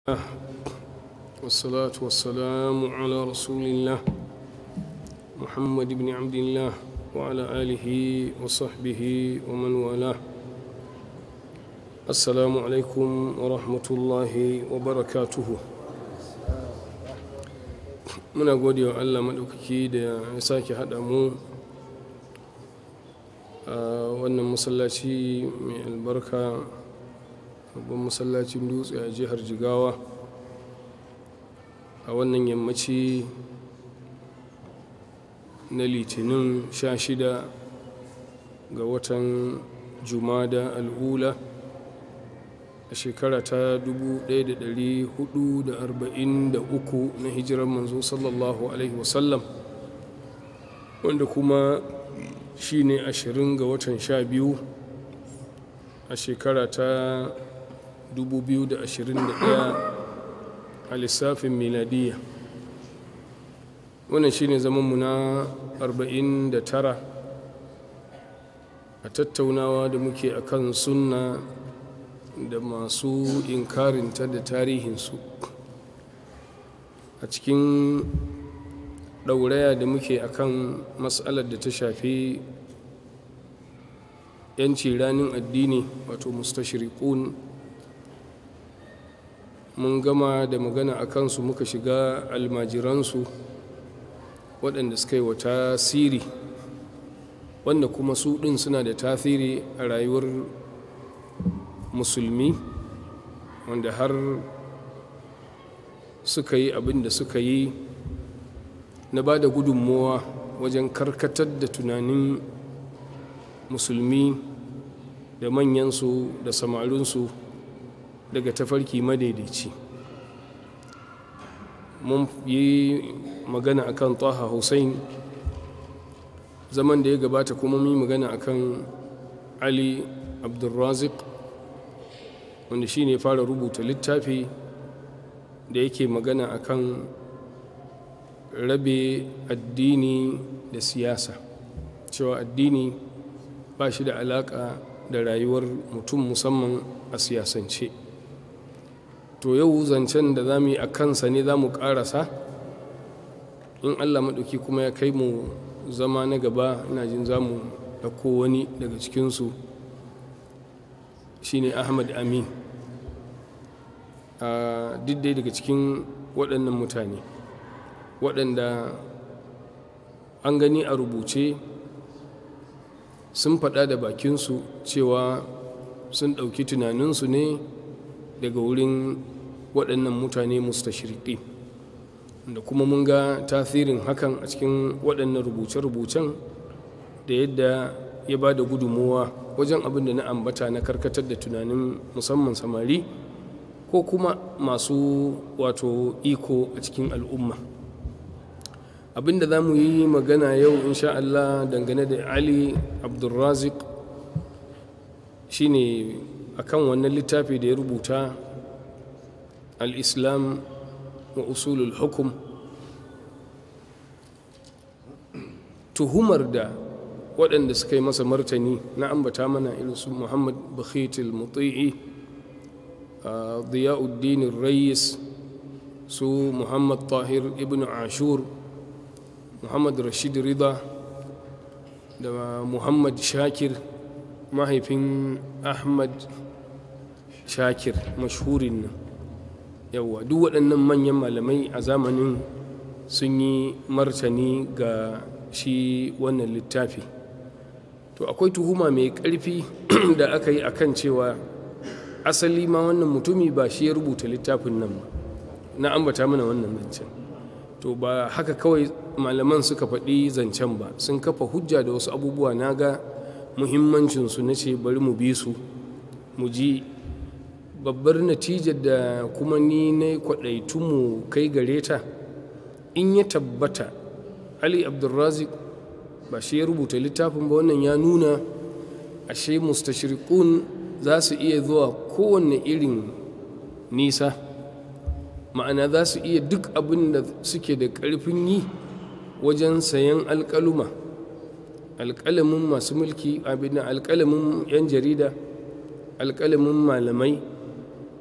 والصلاة والسلام على رسول الله محمد بن عبد الله وعلى آله وصحبه ومن والاه السلام عليكم ورحمة الله وبركاته muna gode wa allah maɗaukaki da ya sake haɗa mu a wannan masallaci mai albarka babban masallacin dutse a jihar jigawa a wannan yammaci na litinin 16 ga watan jumada al'ula a shekara ta 1443 na hijirar manzo sallallahu alaihi wasallam wanda kuma shi ne 20 ga watan 12 a shekara ta 2021 a lissafin miladiyya wannan shine zamanmu na 49 a tattaunawa da muke akan sunna da masu inkarinta da tarihinsu a cikin ɗauraya da muke akan matsalar da ta shafi yanci ranin addini wato mustashriqun mun gama da magana a kansu muka shiga almajiransu waɗanda suka yi wa tasiri wanda kuma su ɗin suna da tasiri a rayuwar musulmi wanda har suka yi abin da suka yi na ba da gudunmowa wajen karkatar da tunanin musulmi da manyansu da samarinsu daga tafarki madaidaici mun yi magana akan taha hussein zaman da ya gabata kuma mun yi magana akan ali abdulrazik wanda shi ne fara rubuta littafi da yake magana akan rabe addini da siyasa cewa addini ba shi da alaka da rayuwar mutum musamman a siyasance to yau zancen da za mu yi a kansa ne za mu ƙarasa in allah maɗauki kuma ya kai mu zama na gaba ina jin za mu ɗauko wani daga cikinsu shine ahmad amin a diddai daga cikin waɗannan mutane waɗanda an gani a rubuce sun faɗa da bakinsu cewa sun ɗauki tunaninsu ne daga wurin waɗannan mutane mustashirki da kuma mun ga tasirin hakan a cikin waɗannan rubuce-rubucen da yadda ya ba da gudunmowa wajen abin da na ambata na karkatar da tunanin musamman samari ko kuma masu wato iko a cikin al'umma abin da za mu yi magana yau insha Allah dangane da ali abdulrazik shine akan wannan littafi da ya rubuta al-islam wa usulul hukum tuhumar da waɗanda suka yi masa martani na ambata mana irin su muhammad bakhitul muti'i diyauddin rayis su muhammad tahir ibn ashur muhammad rashid rida da muhammad shakir mahaifin ahmad shakir mashhurin nan yawwa duk waɗannan manyan malamai a zamanin sun yi martani ga shi wannan littafi to akwai tuhuma mai ƙarfi da aka yi akan cewa asali ma wannan mutumi ba shi ya rubuta littafin nan ba na ambata mana wannan zancen to ba haka kawai malaman suka faɗi zancen ba sun kafa hujja da wasu abubuwa na ga muhimmancinsu na ce bari mu bi su mu ji babbar natijar da kuma ni na kwaɗaitu mu kai gare ta in ya tabbata ali abdulrazik ba shi ya rubuta littafin ba wannan ya nuna ashe mustashriqun za su iya zuwa kowanne irin nisa ma'ana za su iya duk abin da suke da ƙarfin yi wajen sayan alƙaluma alƙalamin masu mulki abin alƙalamin 'yan jarida alƙalamin malamai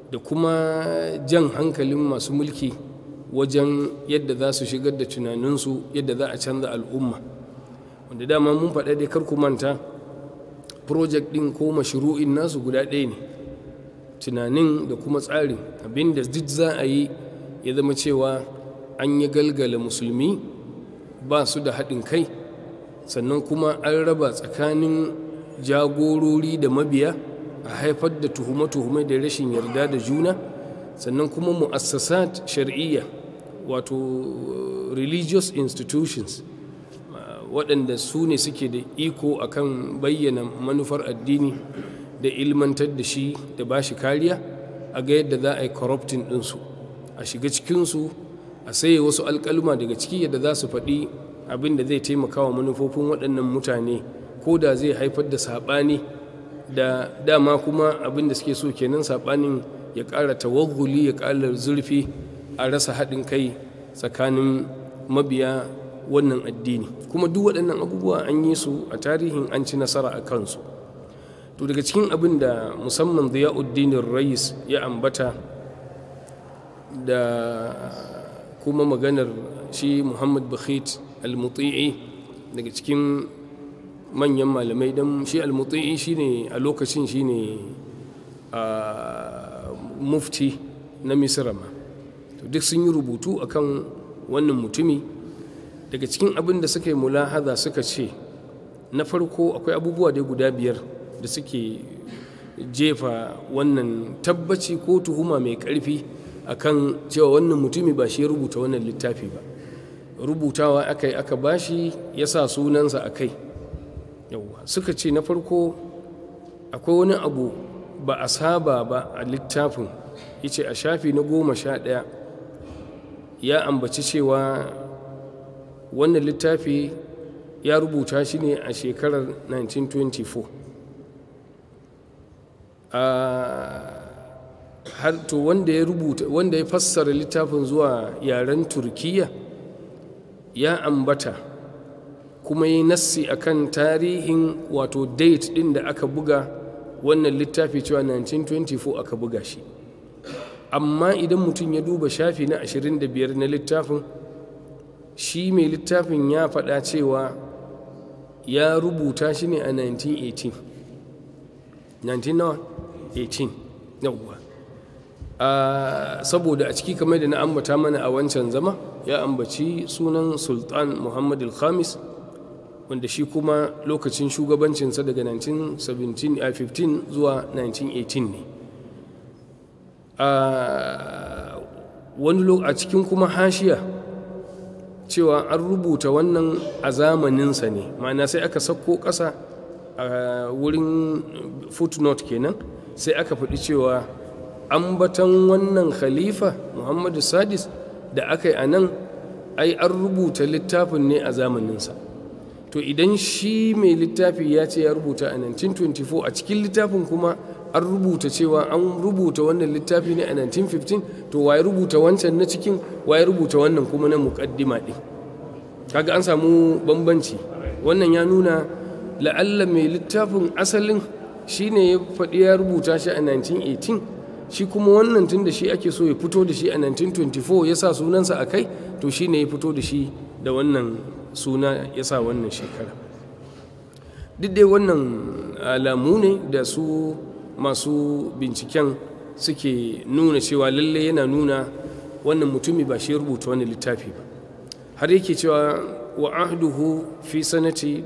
da kuma jan hankalin masu mulki wajen yadda za su shigar da tunaninsu yadda za a canza al'umma wanda dama mun faɗa dai kar ku manta project ɗin ko mashru'in nasu guda ɗaya ne tunanin da kuma tsarin abinda duk za a yi ya zama cewa an yi galgala musulmi ba su da haɗin kai sannan kuma an raba tsakanin jagorori da mabiya a haifar da tuhume-tuhume da rashin yarda da juna sannan kuma mu'assasat shar'iyya wato religious institutions waɗanda su ne suke da iko akan bayyana manufar addini da ilmantar da shi da ba shi kariya a ga yadda za a yi corrupting ɗinsu a shiga cikinsu a saye wasu alƙaluma daga ciki yadda za su faɗi abin da zai taimaka wa manufofin waɗannan mutane ko da zai haifar da saɓani da dama kuma abin da suke so kenan saɓanin ya ƙara tawagguli ya ƙara zurfi a rasa haɗin kai tsakanin mabiya wannan addini kuma duk waɗannan abubuwa an yi su a tarihin an ci nasara a kansu to daga cikin abin da musamman ziya'uddinin rais ya ambata da kuma maganar shi muhammad bakhit al-muti'i daga cikin manyan malamai don shi al-muti'i shine a lokacin shine a mufti na misra ma to duk sun yi rubutu akan wannan mutumi daga cikin abin da suka yi mulahaza suka ce na farko akwai abubuwa dai guda biyar da suke jefa wannan tabbaci ko tuhuma mai ƙarfi akan cewa wannan mutumi ba shi ya rubuta wannan littafi ba rubutawa aka yi aka bashi ya sa sunansa a kai yauwa suka ce na farko akwai wani abu ba a saba ba a littafin yace a shafi na goma sha ɗaya ya ambaci cewa wannan littafi ya rubuta shi ne a shekarar 1924 har to wanda ya rubuta wanda ya fassara littafin zuwa yaren turkiya ya ambata kuma yi nassi akan tarihin wato date din da aka buga wannan littafi cewa 1924 aka buga shi amma idan mutum ya duba shafi na 25 na littafin shi mai littafin ya faɗa cewa ya rubuta shi ne a 1918 1918 yawwa saboda a ciki kamar da na ambata mana a wancan zama ya ambaci sunan sultan muhammad al-khamis wanda shi kuma lokacin shugabancinsa daga 1915 zuwa 1918 ne wani a cikin kuma hashiya cewa an rubuta wannan a zamaninsa ne ma'ana sai aka sauko ƙasa a wurin footnote kenan sai aka faɗi cewa ambatan wannan khalifa muhammadu sadis da aka yi a nan ai an rubuta littafin ne a zamaninsa to idan shi mai littafi ya ce ya rubuta a 1924 a cikin littafin kuma an rubuta cewa an rubuta wannan littafi ne a 1915 to waye rubuta wancan na cikin waye rubuta wannan kuma na muƙaddima ɗin kaga an samu bambanci wannan ya nuna la'alla mai littafin asalin shi ne ya faɗi ya rubuta shi a 1918 shi kuma wannan tun da shi ake so ya fito da shi a 1924 ya sa sunansa a kai to shi ne ya fito da shi da wannan suna ya sa wannan shekara duk dai wannan alamu ne da su masu binciken suke nuna cewa lalle yana nuna wannan mutumi ba shi rubuta wani littafi ba har yake cewa wa ahduhu fi sanati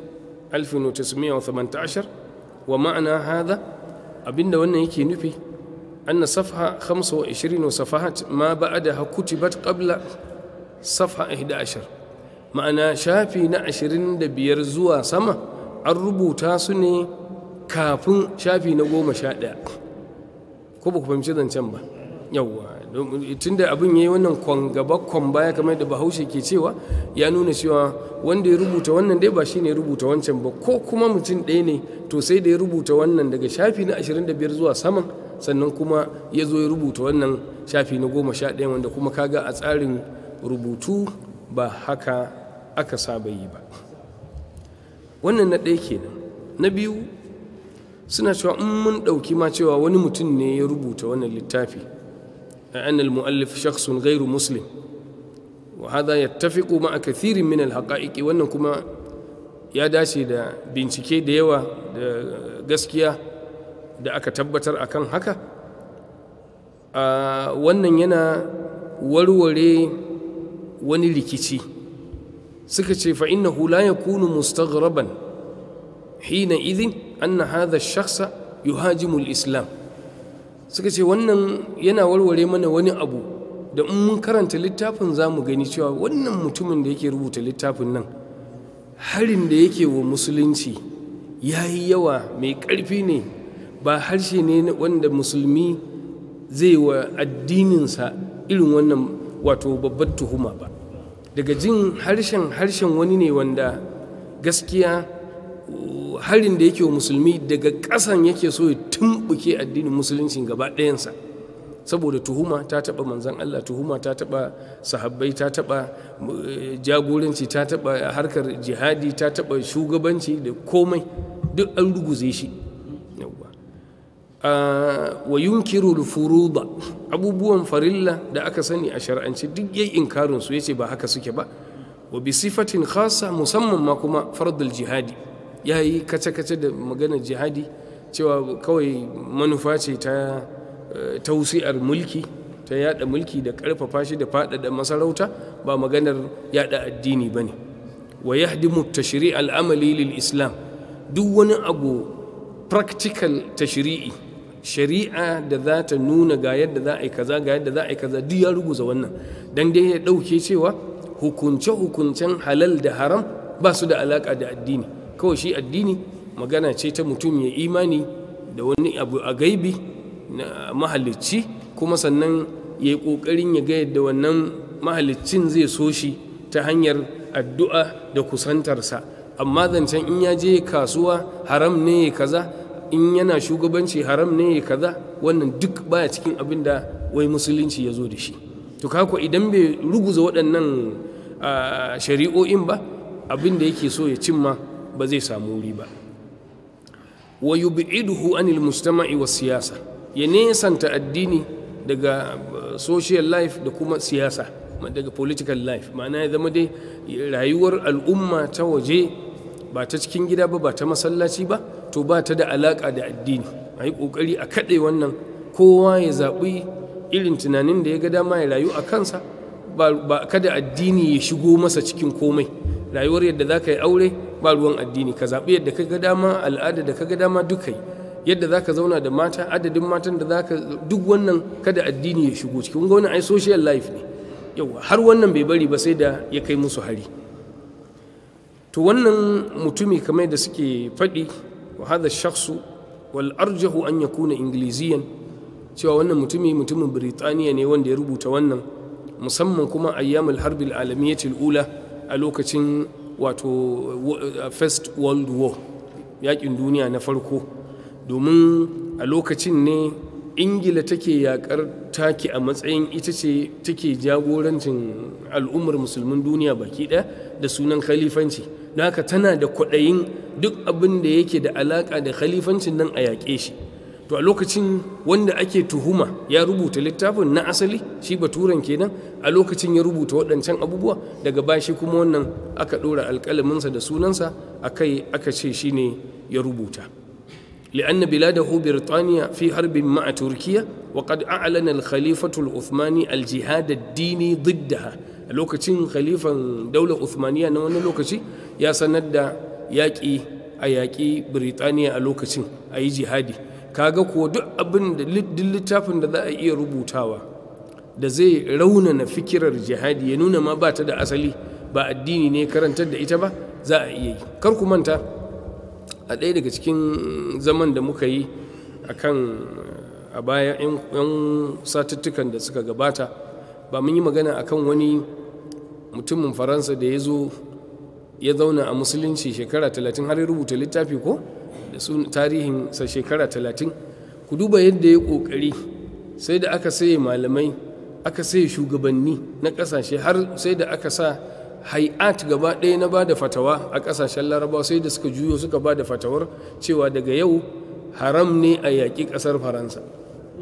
1918 wa ma'ana hada abinda wannan yake nufi أن صفحة 25 صفحات ما بعدها كتبت قبل صفحة 11 ma'ana shafi na ashirin da biyar zuwa sama an rubuta su ne kafin shafi na goma sha ɗaya ko ba ku fahimci zancen ba yawwa tun da abin ya yi wannan kwan gaba kwan baya kamar da bahaushe ke cewa ya nuna cewa wanda ya rubuta wannan dai ba shi ne rubuta wancan ba ko kuma mutum ɗaya ne to sai da ya rubuta wannan daga shafi na ashirin da biyar zuwa saman sannan kuma ya zo ya rubuta wannan shafi na goma sha ɗaya wanda kuma kaga a tsarin rubutu ba haka aka saba yi ba wannan na ɗaya kenan na biyu suna cewa in mun ɗauki ma cewa wani mutum ne ya rubuta wannan littafi أن المؤلف شخص غير مسلم وهذا يتفق مع كثير من الحقائق وأنكما ya dace da bincike da yawa da gaskiya da aka tabbatar akan haka wannan yana warware wani rikici suka ce fa innahu la yakunu mustaghraban hina idhin anna hadha ash-shakhsa yuhajimu al-islam suka ce wannan yana warware mana wani abu da in mun karanta littafin za mu gani cewa wannan mutumin da yake rubuta littafin nan harin da yake wa musulunci ya yi yawa mai ƙarfi ne ba harshe ne wanda musulmi zai wa addininsa irin wannan wato babbar tuhuma ba daga jin harshen harshen wani ne wanda gaskiya harin da yake wa musulmi daga ƙasan yake so ya tumɓuke addinin musulunci gaba ɗayansa saboda tuhuma ta taɓa manzan Allah tuhuma ta taɓa sahabbai ta taɓa jagoranci ta taɓa harkar jihadi ta taɓa shugabanci da komai duk an ruguze shi wa yunkiru furuda abubuwan farilla da aka sani a shar'ance duk yayi inkarin su yace ba haka suke ba wa bi sifatin khassa musamman ma kuma fardul jihadi yayi kace-kace da maganar jihadi cewa kawai manufa ce ta tausi'ar mulki ta yada mulki da karfafa shi da faɗaɗa masarauta ba maganar yada addini ba ne wa yahdimu tashri' al'amali lil islam duk wani abu practical tashri'i shari'a da za ta nuna ga yadda za a yi kaza ga yadda za a yi kaza duk ya ruguza wannan dan dai ya ɗauke cewa hukunce-hukuncen halal da haram ba su da alaƙa da addini kawai shi addini magana ce ta mutum ya imani da wani abu a gaibi na mahalicci kuma sannan ya yi ƙoƙarin ya ga yadda wannan mahaliccin zai so shi ta hanyar addu'a da kusantarsa amma zancen in ya je kasuwa haram ne ya kaza in yana shugabanci haram ne ya kaza wannan duk baya cikin abin da wai musulunci ya zo da shi to kako idan bai ruguza waɗannan shari'o'in ba abin da yake so ya cimma ba zai samu wuri ba wa yub'iduhu anil mujtama'i was siyasa ya nesanta addini daga social life da kuma siyasa daga political life ma'ana ya zama dai rayuwar al'umma ta waje ba ta cikin gida ba ba ta masallaci ba to ba ta da alaƙa da addini a yi ƙoƙari a kaɗe wannan kowa ya zaɓi irin tunanin da ya ga dama ya rayu a kansa ba kada addini ya shigo masa cikin komai rayuwar yadda za ka yi aure ba ruwan addini ka zaɓi yadda ka ga dama al'ada da ka ga dama duka yi yadda za ka zauna da mata adadin matan da za ka duk wannan kada addini ya shigo cikin wani ai social life ne yawa har wannan bai bari ba sai da ya kai musu hari to wannan mutumi kamar da suke faɗi wa hada shakhsu wal arjahu an yakuna ingiliziyan cewa wannan mutumi mutumin Birtaniya ne wanda ya rubuta wannan musamman kuma ayyamul harbil alamiyatul ula a lokacin wato first world war yakin duniya na farko domin a lokacin ne ingila take yakar taki a matsayin ita ce take jagorancin al'ummar musulmin duniya baki ɗaya da sunan khalifanci don haka tana da kwaɗayin duk abin da yake da alaƙa da khalifancin nan a yaƙe shi to a lokacin wanda ake tuhuma ya rubuta littafin na asali shi baturan kenan a lokacin ya rubuta waɗancan abubuwa daga bashi kuma wannan aka ɗora alƙalaminsa da sunansa a kai aka ce shi ne ya rubuta لأن بلاده بريطانيا في حرب مع تركيا وقد أعلن الخليفة العثماني الجهاد الديني ضدها لوكتين خليفة دولة عثمانية نوانا لوكتي يا سند ياكي أياكي بريطانيا لوكتين أي جهادي kaga ko duk abin da duk littafin da za a iya rubutawa da zai raunana fikirar jihadi ya nuna ma ba ta da asali ba addini ne karantar da ita ba za a iya yi kar ku manta a ɗaya daga cikin zaman da muka yi a kan a baya 'yan satuttukan da suka gabata ba mun yi magana a kan wani mutumin faransa da ya zo ya zauna a musulunci shekara talatin har ya rubuta littafi ko da su tarihinsa shekara talatin ku duba yadda ya ƙoƙari sai da aka saye malamai aka saye shugabanni na ƙasashe har sai da aka sa hay'at gaba ɗaya na ba da fatawa a ƙasashen larabawa sai da suka juyo suka ba da fatawar cewa daga yau haram ne a yaƙi ƙasar faransa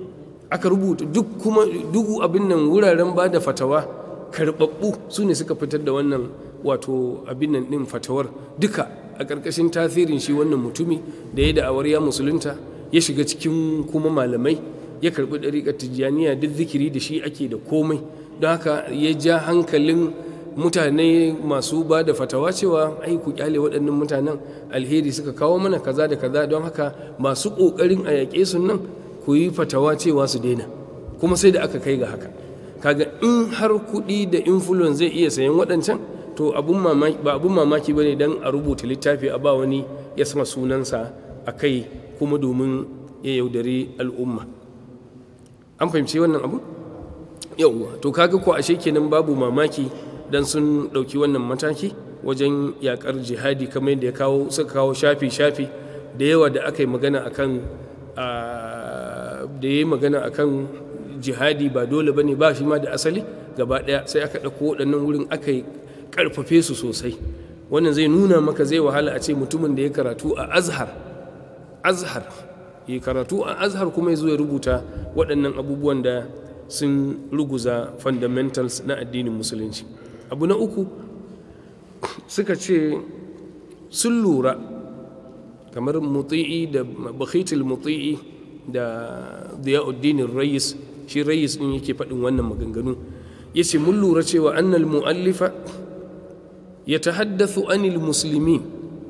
aka rubuta duk kuma duk abin nan wuraren ba da fatawa karɓaɓɓu su ne suka fitar da wannan wato abin nan ɗin fatawar duka a ƙarƙashin tasirin shi wannan mutumi da ya da'awar ya musulunta ya shiga cikin kuma malamai ya karɓi ɗariƙar tijjaniya duk zikiri da shi ake da komai don haka ya ja hankalin mutane masu ba da fatawa cewa ai ku kyale waɗannan mutanen alheri suka kawo mana kaza da kaza don haka masu ƙoƙarin a yaƙe su nan ku yi fatawa cewa su daina kuma sai da aka kai ga haka kaga in har kuɗi da influence zai iya sayan waɗancan to ba abun mamaki ba ne don a rubuta littafi a ba wani ya sama sunansa a kai kuma domin ya yaudari al'umma an fahimci wannan abu yauwa to kaga ko ashe kenan babu mamaki dan sun ɗauki wannan mataki wajen yakar jihadi kamar yadda ya kawo suka kawo shafi-shafi da yawa da aka yi magana akan da ya yi magana akan jihadi ba dole bane ba shi ma da asali gaba ɗaya sai aka ɗauko waɗannan wurin aka yi ƙarfafe su sosai wannan zai nuna maka zai wahala a ce mutumin da ya karatu a azhar azhar ya karatu a azhar kuma ya zo ya rubuta waɗannan abubuwan da sun ruguza fundamentals na addinin musulunci abu na uku suka ce sun lura kamar muti'i da bakhitul muti'i da diyauddinin rayis shi rayis din yake faɗin wannan maganganu ya ce mun lura cewa annal mu'allifa ya tahaddathu anil musulmi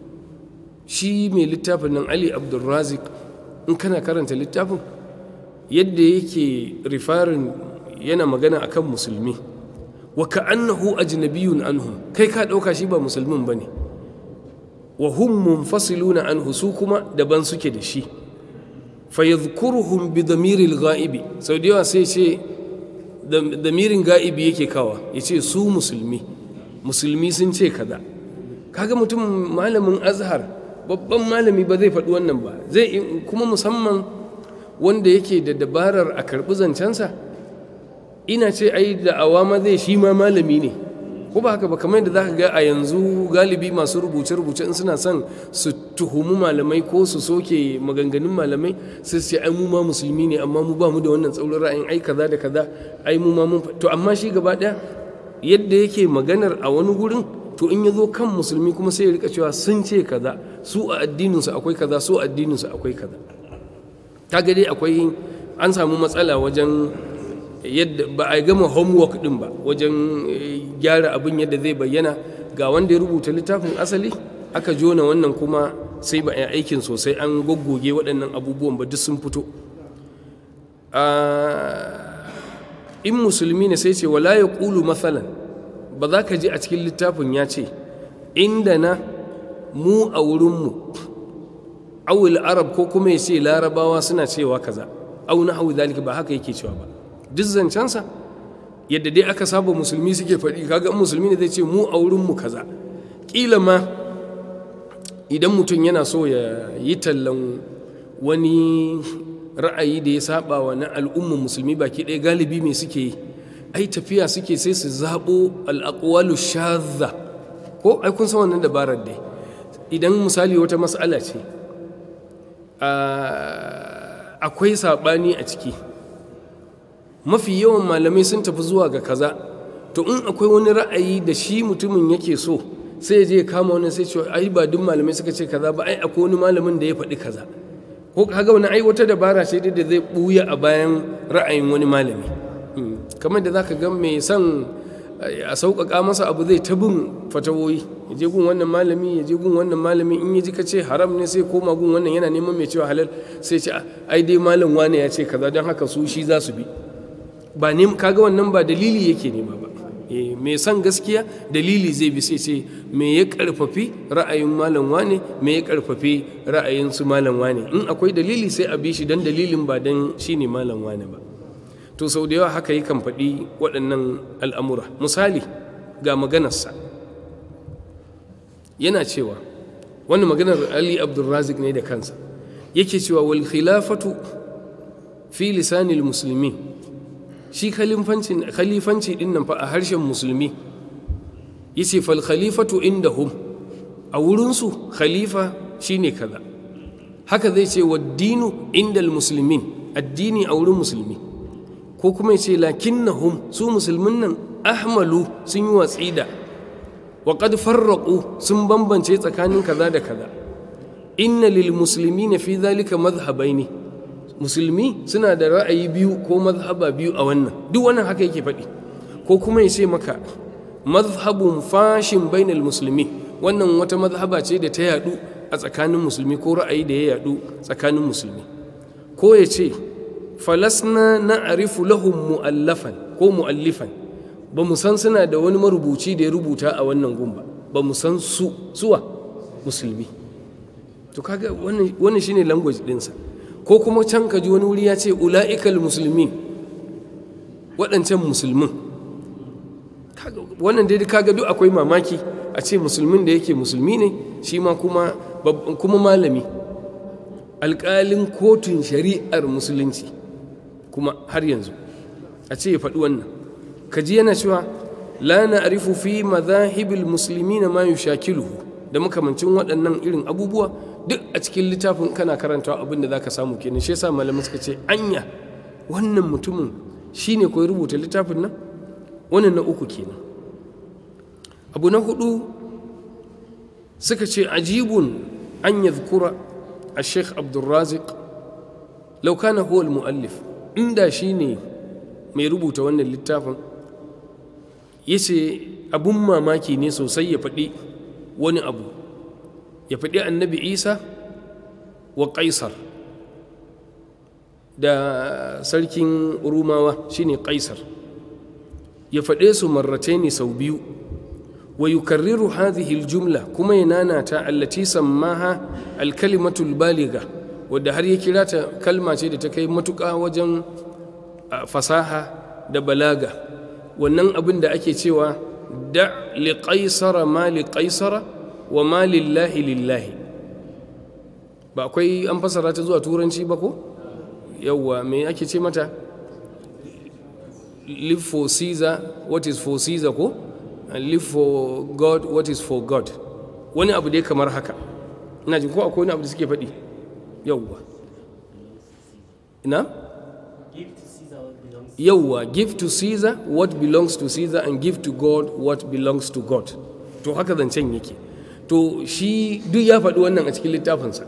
shi mai littafin nan ali abdulrazik in kana karanta littafin yadda yake rifarin yana magana akan musulmi wa ka'annahu ajnabiyun anhum kai ka dauka shi ba musulmin bane wa hum munfasiluna anhu su kuma daban suke da shi fa yadhkuruhum bi damiril ghaibi sau da yawa sai ce damirin ga'ibi yake kawa yace su musulmi musulmi sun ce kaza kaga mutum malamin azhar babban malami ba zai faɗi wannan ba zai kuma musamman wanda yake da dabarar a karɓi zancensa ina ce ai da awama zai shi ma malami ne ko ba haka ba kamar yadda za ka ga a yanzu galibi masu rubuce-rubuce in suna son su tuhumi malamai ko su soke maganganun malamai sai su ce ai mu ma musulmi ne amma mu ba mu da wannan tsaurin ra'ayin ai kaza da kaza ai mu ma mun to amma shi gaba ɗaya yadda yake maganar a wani gurin to in ya zo kan musulmi kuma sai ya rika cewa sun ce kaza su a addininsu akwai kaza su a addininsu akwai kaza kaga dai akwai an samu matsala wajen yadda ba a gama homework din ba wajen gyara abin yadda zai bayyana ga wanda ya rubuta littafin asali aka jona wannan kuma sai ba a aikin sosai an goggoge waɗannan abubuwan ba duk sun fito in musulmi ne sai ce wala ya ƙulu matsalan ba za ka ji a cikin littafin ya ce inda na mu a wurinmu awul arab ko kuma ya ce larabawa suna cewa kaza au na hau zalika ba haka yake cewa ba duk zancensa yadda dai aka saba musulmi suke faɗi kaga musulmi ne zai ce mu a wurinmu kaza ƙila ma idan mutum yana so ya yi tallan wani ra'ayi da ya saba wa na al'umman musulmi baki ɗaya galibi mai suke yi ai tafiya suke sai su zaɓo al'aƙwalu shazza ko ai kun san wannan dabarar dai idan misali wata mas'ala ce akwai saɓani a ciki mafi yawan malamai sun tafi zuwa ga kaza to in akwai wani ra'ayi da shi mutumin yake so sai ya je ya kama wani sai ce ai ba duk malamai suka ce kaza ba ai akwai wani malamin da ya faɗi kaza ko kaga wani ai wata dabara ce da zai buya a bayan ra'ayin wani malami kamar da zaka ga mai son a sauƙaƙa masa abu zai ta bin fatawoyi ya je gun wannan malami ya je gun wannan malami in ya ji ka ce haram ne sai koma gun wannan yana neman mai cewa halal sai ce ai dai malam wane ya ce kaza don haka su shi za su bi ba ne kaga wannan ba dalili yake nema ba mai son gaskiya dalili zai bi sai ce me ya karfafi ra'ayin malam wane me ya karfafi ra'ayin su malam wane in akwai dalili sai a bi shi dan dalilin ba dan shine malam wane ba to sau da yawa haka yi kan faɗi waɗannan al'amura misali ga maganarsa yana cewa wannan maganar ali abdulrazik ne da kansa yake cewa wal khilafatu fi lisanil muslimin shi khalifanci din nan fa a harshen musulmi yace fal khalifatu indahum a wurinsu khalifa shine kaza haka zai ce wa dinu indal muslimin addini a wurin musulmi ko kuma ya ce lakinnahum su musulmin nan ahmalu sun yi watsi da wa qad farraqu sun bambance tsakanin kaza da kaza inna lil muslimina fi dhalika madhhabaini musulmi suna da ra'ayi biyu ko mazhaba biyu a wannan duk wannan haka yake faɗi ko kuma ya ce maka mazhabun fashin bainal musulmi wannan wata mazhaba ce da ta yadu a tsakanin musulmi ko ra'ayi da ya yadu tsakanin musulmi ko ya ce falasna na arifu lahum mu'allafan ko mu'allifan ba mu san suna da wani marubuci da ya rubuta a wannan gumba ba mu san su suwa musulmi to kaga wannan shine language dinsa ko kuma can ka ji wani wuri ya ce ula'ikal musulmin waɗancan musulmin wannan dai kaga duk akwai mamaki a ce musulmin da yake musulmi ne shi ma kuma kuma malami alƙalin kotun shari'ar musulunci kuma har yanzu a ce ya faɗi wannan ka ji yana cewa la na arifu fi mazahibil musulmi na ma yushakiluhu da makamancin waɗannan irin abubuwa duk a cikin littafin kana karantawa abin da za ka samu kenan shi yasa malamai suka ce anya wannan mutumin shine koyi rubuta littafin nan wannan na uku kenan abu na hudu suka ce ajibun an yadhkura a sheikh abdulrazik lau kana huwa muallif inda shine mai rubuta wannan littafin ya ce abun mamaki ne sosai ya faɗi wani abu ya faɗi annabi isa wa ƙaisar da sarkin rumawa shine ƙaisar ya faɗe su marrate ne sau biyu wa yukarriru hadhihi aljumla kuma ya nanata allati sammaha alkalimatul baliga wadda har ya kira ta kalma ce da ta kai matuƙa wajen fasaha da balaga wannan abin da ake cewa da li qaisara ma li qaisara wa ma lillahi lillahi ba akwai an fasara ta zuwa turanci ba ko yawwa me ake ce mata live for caesar what is for caesar ko and live for god what is for god wani abu dai kamar haka ina jin ko akwai wani abu da suke faɗi yawwa ina yawwa give to caesar what belongs to caesar and give to god what belongs to god to haka zancen yake to shi duk ya faɗi wannan a cikin littafinsa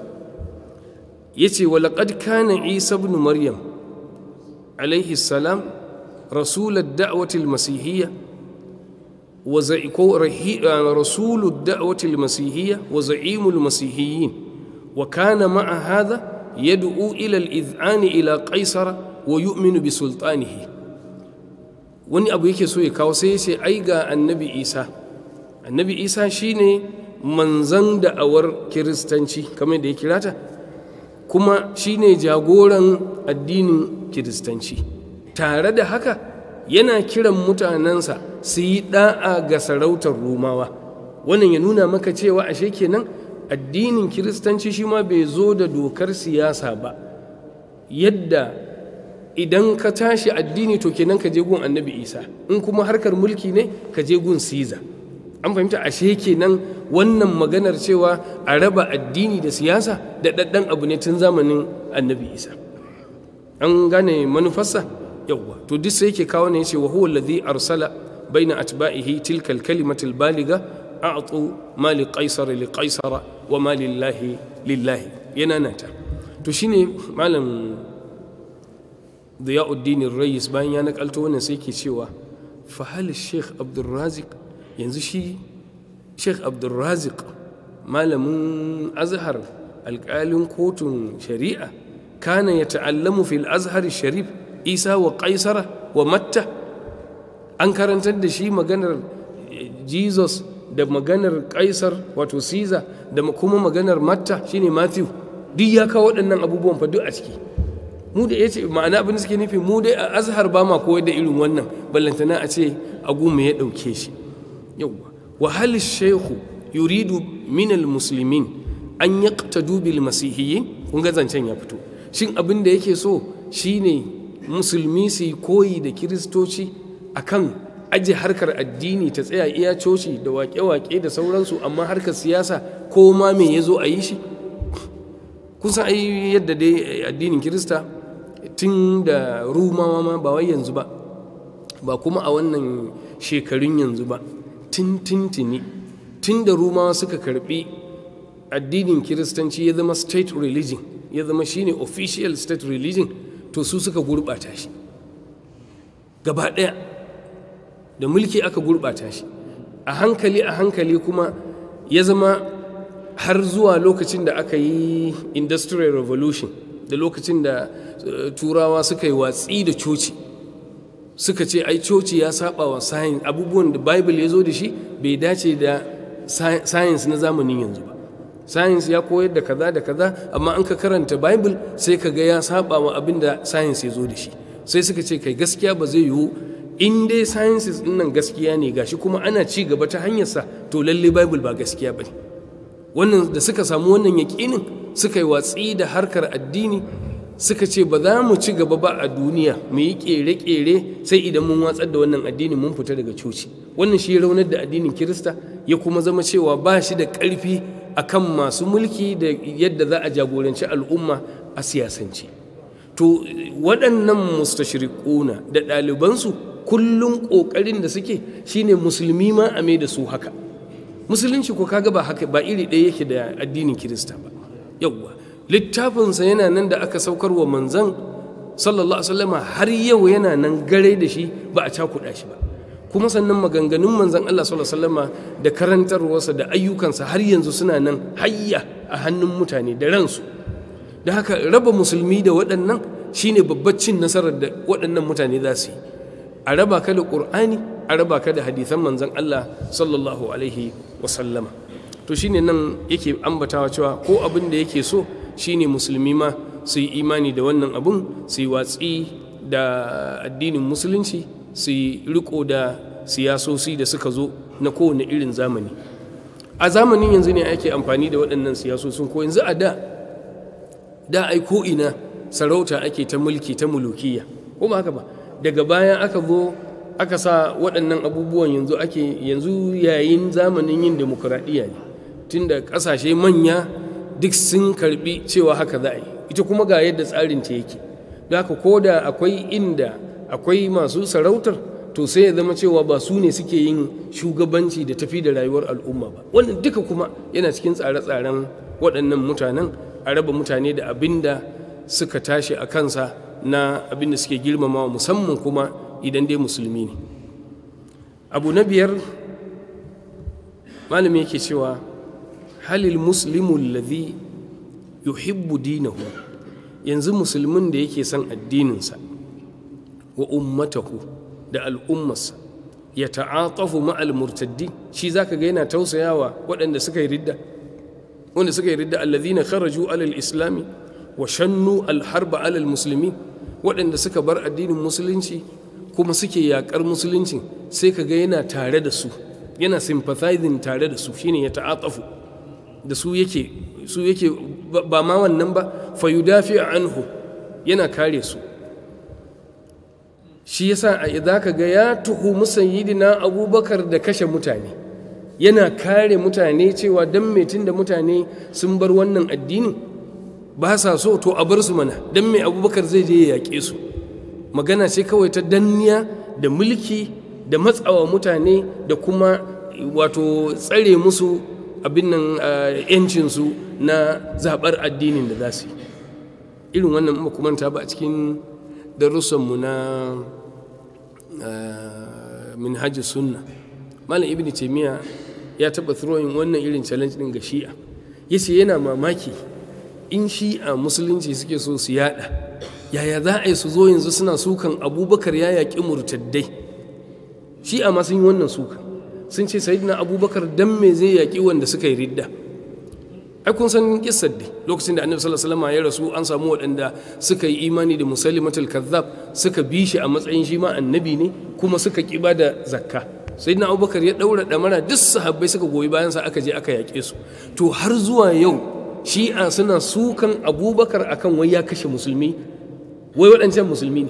ya ce walaƙad kana isa ibn maryam alaihi salam rasular da'awatil masihiyya wa rasulul da'awatil masihiyya wa za'imul masihiyyin wa kana ma'a hadha yad'u ila al-idh'ani ila qaisara wa yu'minu bi sultanihi wani abu yake so ya kawo sai ya ce ai ga annabi isa annabi isa shine manzan da'awar kiristanci kamar da ya kira ta kuma shine jagoran addinin kiristanci tare da haka yana kiran mutanensa su yi da'a ga sarautar romawa wannan ya nuna maka cewa ashe kenan addinin kiristanci shi ma bai zo da dokar siyasa ba yadda idan ka tashi addini to kenan ka je gun annabi isa in kuma harkar mulki ne ka je gun siza an fahimta ashe kenan wannan maganar cewa a raba addini da siyasa da ɗaɗɗan abu ne tun zamanin annabi isa an gane manufarsa yawwa to duk sai yake kawo ne ya ce wa huwa alladhi arsala baina atba'ihi tilka al-kalimatu al-baliga a'tu ma li qaisar li qaisara wa ma lillahi lillahi yana nata to shine malam Diyauddin Rais bayan ya nakalto wannan sai ke cewa fa hal Sheikh Abdul Razik yanzu shi sheikh abdulrazik malamin azhar alƙalin kotun shari'a kana ya ta'allamu fil azhar sharif isa wa kaisara wa matta an karantar da shi maganar jesus da maganar kaisar wato caesar da kuma maganar matta shine matthew duk ya kawo waɗannan abubuwan fa duk a ciki mu da ya ce ma'ana abin da suke nufi mu dai a azhar ba ma koyar da irin wannan ballantana a ce agu me ya ɗauke shi yawwa وهل الشيخ يريد من المسلمين أن يقتدوا بالمسيحيين kun ga zancen ya fito shin abin da yake so shine musulmi su koyi da kiristoci akan aje harkar addini ta tsaya iya coci da waƙe-waƙe da sauransu amma harkar siyasa ko ma me ya zo a yi shi kun san ai yadda dai addinin kirista tun da rumawa ma ba wai yanzu ba ba kuma a wannan shekarun yanzu ba tun tintini tun da rumawa suka karbi addinin kiristanci ya zama state religion ya zama shine official state religion to su suka gurɓata shi gaba ɗaya da mulki aka gurɓata shi a hankali a hankali kuma ya zama har zuwa lokacin da aka yi industrial revolution da lokacin da turawa suka yi watsi da coci suka ce ai coci ya saba wa science abubuwan da bible ya zo da shi bai dace da science na zamanin yanzu ba science ya koyar da kaza da kaza amma an ka karanta bible sai ka ga ya saba wa abin da science ya zo da shi sai suka ce kai gaskiya ba zai yiwu in dai sciences din nan gaskiya ne gashi kuma ana ci gaba ta hanyarsa to lalle bible ba gaskiya ba ne wannan da suka samu wannan yaƙinin suka yi watsi da harkar addini suka ce ba za mu ci gaba ba a duniya mu yi ƙere-ƙere sai idan mun watsar da wannan addini mun fita daga coci wannan shi raunar da addinin kirista ya kuma zama cewa ba shi da ƙarfi akan masu mulki da yadda za a jagoranci al'umma a siyasance to waɗannan mustashriquna da ɗalibansu kullum ƙoƙarin da suke shine musulmi ma a mai da su haka musulunci ko kaga ba haka ba iri ɗaya yake da addinin kirista ba yawwa littafinsa yana nan da aka saukar wa manzan sallallahu alaihi wasallama har yau yana nan gare da shi ba a cakuɗa shi ba kuma sannan maganganun manzan Allah sallallahu alaihi wasallama da karantarwarsa da ayyukansa har yanzu suna nan hayya a hannun mutane da ransu da haka raba musulmi da waɗannan shine babbar cin nasarar da waɗannan mutane za su yi a raba ka da ƙur'ani a raba ka da hadithan manzan Allah sallallahu alaihi wasallama to shine nan yake ambatawa cewa ko abin da yake so shine musulmi ma su yi imani da wannan abun su yi watsi da addinin musulunci su yi riko da siyasosi da suka zo na kowane irin zamani a zamanin yanzu ne ake amfani da waɗannan siyasosin ko yanzu a da da ai ko ina sarauta ake ta mulki ta mulukiya ko ba haka ba daga baya aka zo aka sa waɗannan abubuwan yanzu ake yanzu yayin zamanin yin demokuraɗiyya ne tunda ƙasashe manya duk sun karbi cewa haka za a yi ita kuma ga yadda tsarin ta yake da haka ko da akwai inda akwai masu sarautar to sai ya zama cewa ba su ne suke yin shugabanci da tafi da rayuwar al'umma ba wannan duka kuma yana cikin tsare-tsaren waɗannan mutanen a raba mutane da abin da suka tashi a kansa na abin da suke girmamawa musamman kuma idan dai musulmi ne abu na biyar malami yake cewa halil muslimu alladhi yuhibbu dinahu yanzu musulmin da yake son addininsa wa ummatahu da al'ummarsa ya ta'atafu ma'al murtaddi shi zaka ga yana tausayawa waɗanda suka yi ridda wanda suka yi ridda alladhina kharaju alal islami wa shannu alharba alal musulmi waɗanda suka bar addinin musulunci kuma suke yaƙar musulunci sai ka ga yana tare da su yana sympathizing tare da su shine ya ta'atafu da su yake su yake ba ma wannan ba fa yudafi anhu yana kare su shi yasa a idza ka ga ya tuhu musayyidina abubakar da kashe mutane yana kare mutane cewa dan metin da mutane sun bar wannan addinin ba sa so to a bar su mana dan mai abubakar zai je ya yaƙe su magana ce kawai ta danniya da mulki da matsawa mutane da kuma wato tsare musu abin nan yancinsu na zaɓar addinin da za su yi irin wannan makamanta ba a cikin darussanmu na minhajji sunna malam ibn taimiyya ya taɓa throwing wannan irin challenge ɗin ga shi'a yace yana mamaki in shi'a musulunci suke so su yada yaya za a yi su zo yanzu suna sukan abubakar ya yaƙi murtaddai shi'a ma sun yi wannan sukan sun ce sayidina abubakar dan me zai yaƙi wanda suka yi ridda ai kun san kissar dai lokacin da annabi sallallahu alaihi wasallam ya rasu an samu waɗanda suka yi imani da musalimatul kazzab suka bi shi a matsayin shi ma annabi ne kuma suka kiba da zakka sayyidina abubakar ya daura damara duk sahabbai suka goyi bayan sa aka je aka yaƙe su to har zuwa yau shi'a suna sukan abubakar akan wai ya kashe musulmi wai waɗancan musulmi ne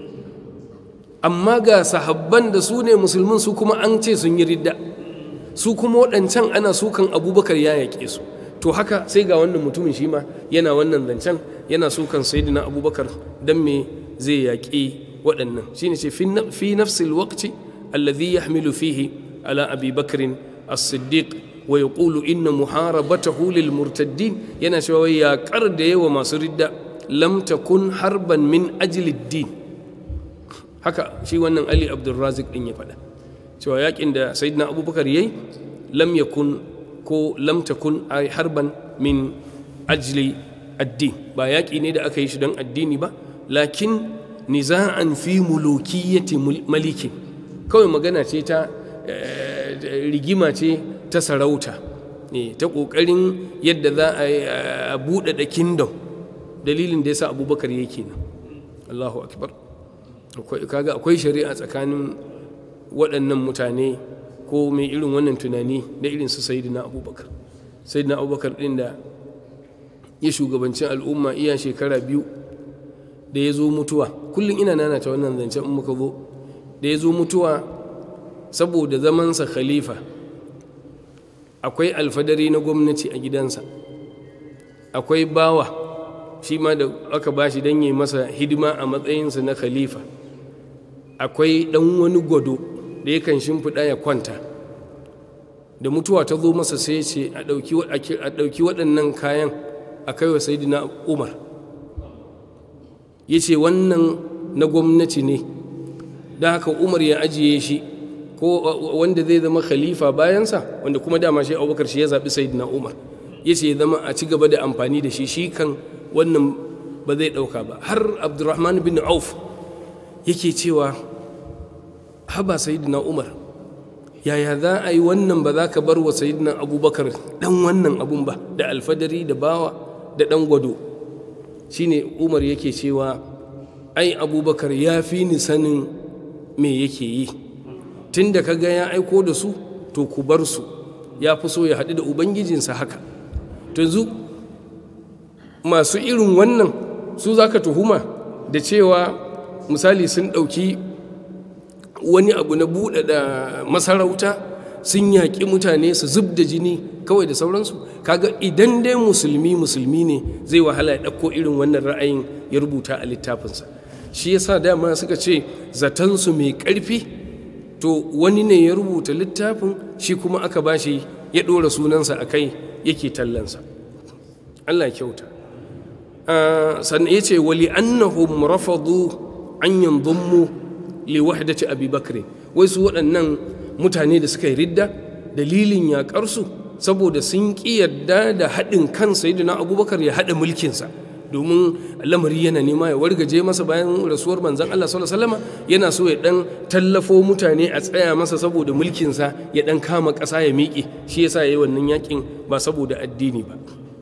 amma ga sahabban da su ne musulmin su kuma an ce sun yi ridda su kuma waɗancan ana sukan abubakar ya yaƙe su to haka sai ga wannan mutumin shi ma yana wannan zancen yana so kan sayyidina abubakar dan me zai yaƙi waɗannan shine ce fi nafsil waqti alladhi yahmilu fihi ala abi bakrin as-siddiq wa yaqulu inna muharabatahu lil murtaddin yana cewa ya kar da yawa masu ridda lam takun harban min ajli din haka shi wannan ali abdulrazik din ya faɗa cewa yakin da sayyidina abubakar yayi lam yakun ko lam takun ay harban min ajli addin ba yaƙi ne da aka yi shi don addini ba lakin niza'an fi mulukiyyati malikin kawai magana ce ta rigima ce ta sarauta ta ƙoƙarin yadda za a buɗaɗa kingdom dalilin da ya sa abubakar yake nan allahu akbar kaga akwai shari'a tsakanin waɗannan mutane ko mai irin wannan tunani da irin su sayidina abubakar sayidina abubakar ɗin da ya shugabanci al'umma iya shekara biyu da ya zo mutuwa kullum ina nanata wannan zancen in muka zo da ya zo mutuwa saboda zamansa khalifa akwai alfadari na gwamnati a gidansa akwai bawa shi ma da aka ba shi don yi masa hidima a matsayinsa na khalifa akwai ɗan wani gwado da yakan shimfiɗa ya kwanta da mutuwa ta zo masa sai ce a ɗauki waɗannan kayan a kai wa sayidina umar ya ce wannan na gwamnati ne da haka umar ya ajiye shi ko wanda zai zama khalifa bayansa wanda kuma dama shi abubakar shi ya zaɓi sayidina umar ya ce zama a ci gaba da amfani da shi shi kan wannan ba zai ɗauka ba har abdurrahman bin auf yake cewa haba sayidina umar yaya za a yi wannan ba za ka bar wa sayidina abubakar ɗan wannan abun ba da alfadari da bawa da ɗan gwado shine umar yake cewa ai abubakar ya fi ni sanin me yake yi tun da kaga ya aiko da su to ku bar su ya fi so ya haɗu da ubangijinsa haka to yanzu masu irin wannan su za ka tuhuma da cewa misali sun ɗauki wani abu na buɗaɗa masarauta sun yaƙi mutane su zub da jini kawai da sauransu kaga idan dai musulmi musulmi ne zai wahala ya ɗauko irin wannan ra'ayin ya rubuta a littafinsa shi yasa dama suka ce zatansu mai ƙarfi to wani ne ya rubuta littafin shi kuma aka bashi ya ɗora sunansa a kai yake tallansa allah kyauta sannan ya ce wali annahum rafadu an yanzummu li wahdati abi bakri wai su waɗannan mutane da suka yi ridda dalilin yaƙarsu saboda sun ƙi yarda da haɗin kan sayyidina abubakar ya haɗa mulkinsa domin lamari yana nema ya wargaje masa bayan rasuwar manzan Allah sallallahu alaihi wasallam yana so ya dan tallafo mutane a tsaya masa saboda mulkinsa ya dan kama ƙasa ya miƙe shi yasa yayi wannan yakin ba saboda addini ba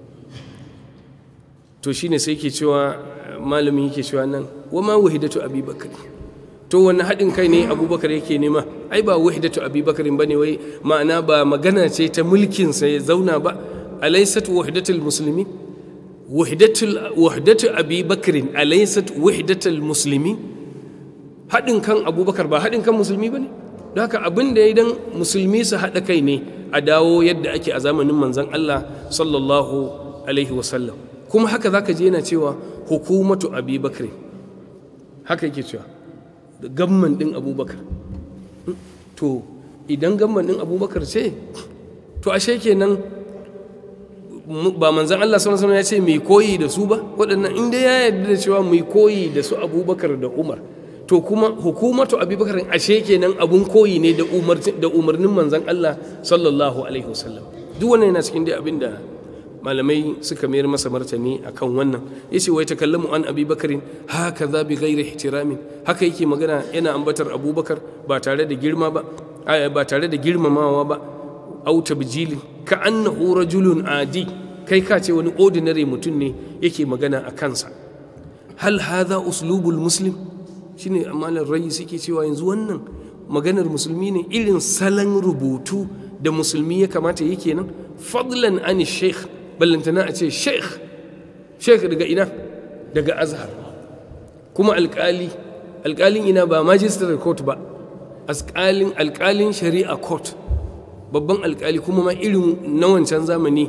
to shine sai ke cewa malamin yake cewa nan wa ma wahidatu abubakar to wani haɗin kai ne abubakar yake nema ai ba wahidatu abubakar ba ne wai ma'ana ba magana ce ta mulkinsa ya zauna ba alaysat wahidatul musulmi wahdatu abubakarin alaysat wahdatul musulmi haɗin kan abubakar ba haɗin kan musulmi ba ne don haka abin da ya dan musulmi su haɗa kai ne a dawo yadda ake a zamanin manzan Allah sallallahu alaihi wasallam kuma haka zaka je yana cewa hukumatu abubakar haka yake cewa gamman ɗin abubakar to idan gamman ɗin abubakar ce to ashe kenan ba manzan Allah sallallahu alaihi ya ce mai koyi da su ba waɗannan inda ya yarda da cewa mai koyi da su abubakar da umar to kuma hukumatu abubakar ashe kenan abun koyi ne da umarnin manzan Allah sallallahu alaihi wasallam duk wannan yana cikin dai abin da malamai suka mayar masa martani akan wannan yace wai takallamu an abubakarin haka za bi ghairi ihtiramin haka yake magana yana ambatar abubakar ba tare da girma ba ba tare da girmamawa ba au tabjilin ka annahu rajulun adi kai ka ce wani ordinary mutum ne yake magana a kansa hal hadha uslubul muslim shine amalan rai suke cewa yanzu wannan maganar musulmi ne irin salon rubutu da musulmi ya kamata yake nan fadlan an sheikh ballantana a ce sheikh sheikh daga ina daga azhar kuma alkali alkalin ina ba magistrate court ba alkalin alkalin shari'a court babban alkali kuma ma irin na wancan zamani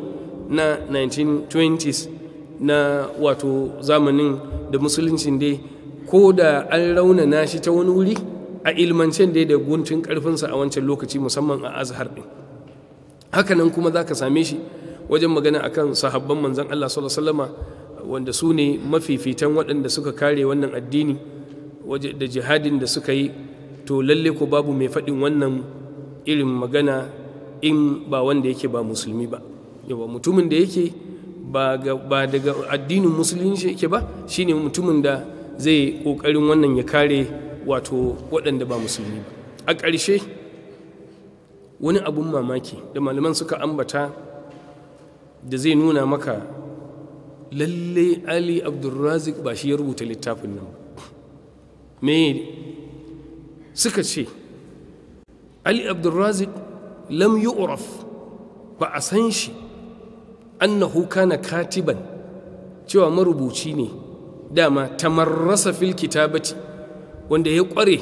na 1920s na wato zamanin da musuluncin dai ko da an raunana shi ta wani wuri a ilmancen dai da guntun karfinsa a wancan lokaci musamman a azhar ɗin hakanan kuma za ka same shi wajen magana akan sahabban manzan Allah sallallahu wanda su ne mafifitan waɗanda suka kare wannan addini da jihadin da suka yi to lalle ko babu mai faɗin wannan irin magana in ba wanda yake ba musulmi ba yawa mutumin da yake ba daga addinin musulunci yake ba shine mutumin da zai ƙoƙarin wannan ya kare wato waɗanda ba musulmi ba a ƙarshe wani abun mamaki da malaman suka ambata da zai nuna maka lalle ali abdulrazik ba shi ya rubuta littafin nan me suka ce ali abdulrazik lam yu'raf ba a san shi annahu kana katiban cewa marubuci ne dama tamarrasa fil kitabati wanda ya kware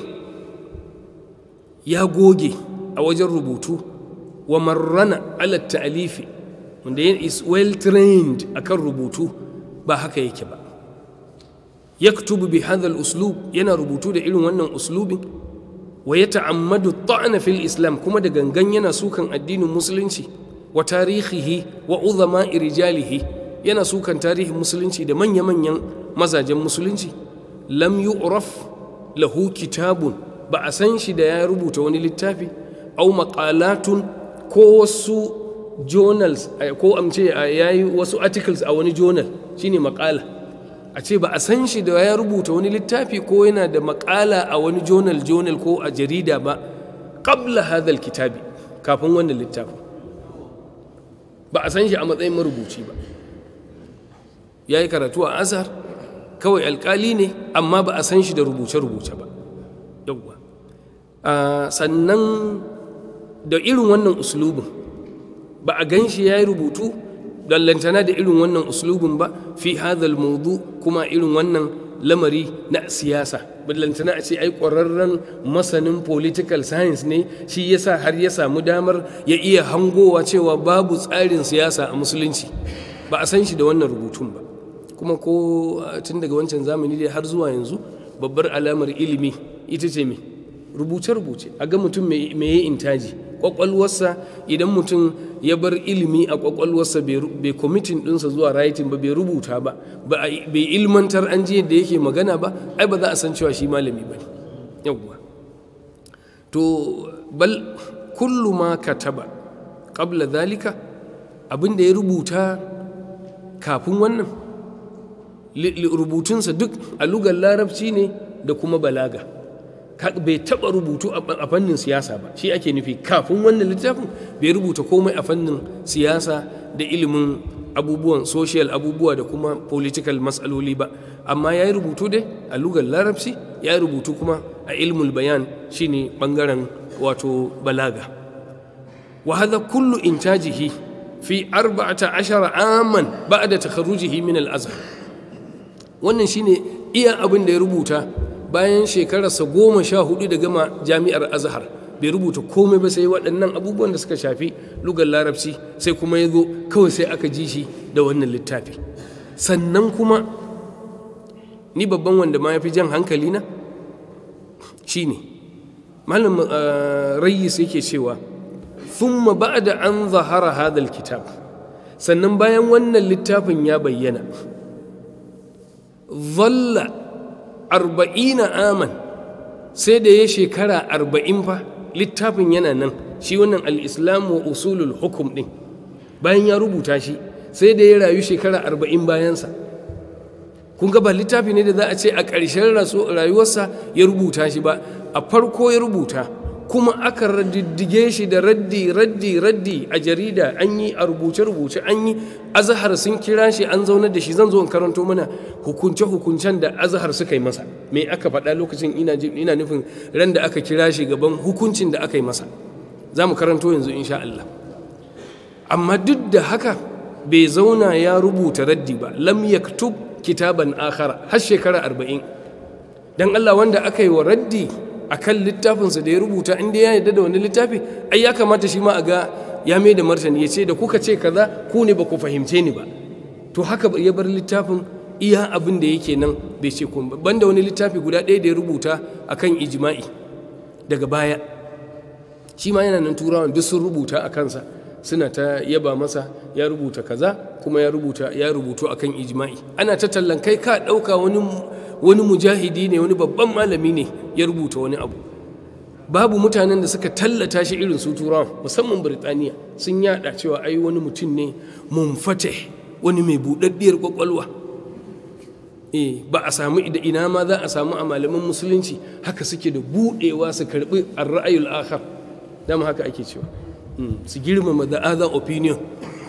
ya goge a wajen rubutu wa marrana ala ta'alifi wanda ya is well trained akan rubutu ba haka yake ba yaktubu bi hadha uslub yana rubutu da irin wannan uslubin wa ya ta'ammadu ta'ana fil islam kuma da gangan yana sukan addinin musulunci wa tarihihi wa uzama rijalihi yana sukan tarihin musulunci da manya-manyan mazajen musulunci lam yu'raf lahu kitabun ba a san shi da ya rubuta wani littafi au maqalatun ko wasu journals ko amce ya yi wasu articles a wani journal shine maƙala a ce ba a san shi da ya rubuta wani littafi ko yana da maƙala a wani journal journal ko a jarida ba qabla hadhal kitabi kafin wannan littafin ba a san shi a matsayin marubuci ba ya yi karatu a azhar kawai alkali ne amma ba a san shi da rubuce-rubuce ba yawwa sannan da irin wannan uslubin ba a gan shi ya yi rubutu dallantana da irin wannan uslubin ba fi hadhal maudu kuma irin wannan lamari na siyasa ballantana a ce ai ƙwararren masanin political science ne shi yasa har ya samu damar ya iya hangowa cewa babu tsarin siyasa a musulunci ba a san shi da wannan rubutun ba kuma ko tun daga wancan zamani dai har zuwa yanzu babbar alamar ilimi ita ce me rubuce-rubuce a ga mutum mai yi intaji kwakwalwarsa idan mutum ya bar ilimi a kwakwalwarsa bai kwamitin ɗinsa zuwa writing ba bai rubuta ba bai ilmantar an ji yadda yake magana ba ai ba za a san cewa shi malami ba ne yawwa to bal kullu ma kataba qabla zalika abin da ya rubuta kafin wannan rubutunsa duk a lugar larabci ne da kuma balaga bai taɓa rubutu a fannin siyasa ba shi ake nufi kafin wannan littafin bai rubuta komai a fannin siyasa da ilimin abubuwan social abubuwa da kuma political matsaloli ba amma ya yi rubutu dai a lugar larabci ya yi rubutu kuma a ilmul bayan shine bangaren wato balaga wa hadha kullu intajihi fi arba'ata ashara aman ba'da takharrujihi min al-azhar wannan shine iya abin da ya rubuta bayan shekararsa goma sha hudu da gama jami'ar azhar bai rubuta komai ba sai waɗannan abubuwan da suka shafi lugar larabci sai kuma ya zo kawai sai aka ji shi da wannan littafi sannan kuma ni babban wanda ma ya fi jan hankali na shine malam rayyis yake cewa thumma ba'da an zahara hadal kitab sannan bayan wannan littafin ya bayyana zalla arba'ina aman sai da ya shekara arba'in fa littafin yana nan shi wannan al'islamu wa usulul hukum ɗin bayan ya rubuta shi sai da ya rayu shekara arba'in bayansa kun ga ba littafi ne da za a ce a ƙarshen rayuwarsa ya rubuta shi ba a farko ya rubuta kuma aka raddige shi da raddi raddi raddi a jarida an yi a rubuce-rubuce an yi azahar sun kira shi an zaunar da shi zan zo in karanto mana hukunce-hukuncen da azahar suka yi masa me aka faɗa lokacin ina nufin ran da aka kira shi gaban hukuncin da aka yi masa za mu karanto yanzu insha Allah amma duk da haka bai zauna ya rubuta raddi ba lam yaktub kitaban akhara har shekara arba'in dan Allah wanda aka yi wa raddi a kan littafinsa da ya rubuta inda ya yarda da wani littafi ai ya kamata shi ma a ga ya mai da martani ya ce da kuka ce kaza ku ne ba ku fahimce ni ba to haka ya bar littafin iya abin da yake nan bai ce kun ba banda wani littafi guda ɗaya da ya rubuta akan ijma'i daga baya shi ma yana nan turawan duk sun rubuta a kansa suna ta yaba masa ya rubuta kaza kuma ya rubuta ya rubutu akan ijma'i ana ta tallan kai ka ɗauka wani wani mujahidi ne wani babban malami ne ya rubuta wani abu babu mutanen da suka tallata shi irin su turawan musamman birtaniya sun yada cewa ai wani mutum ne munfate wani mai buɗaɗɗiyar kwakwalwa eh ba a samu da ina ma za a samu a malaman musulunci haka suke da buɗewa su karɓi ar-ra'ayul akhar dama haka ake cewa su girmama the other opinion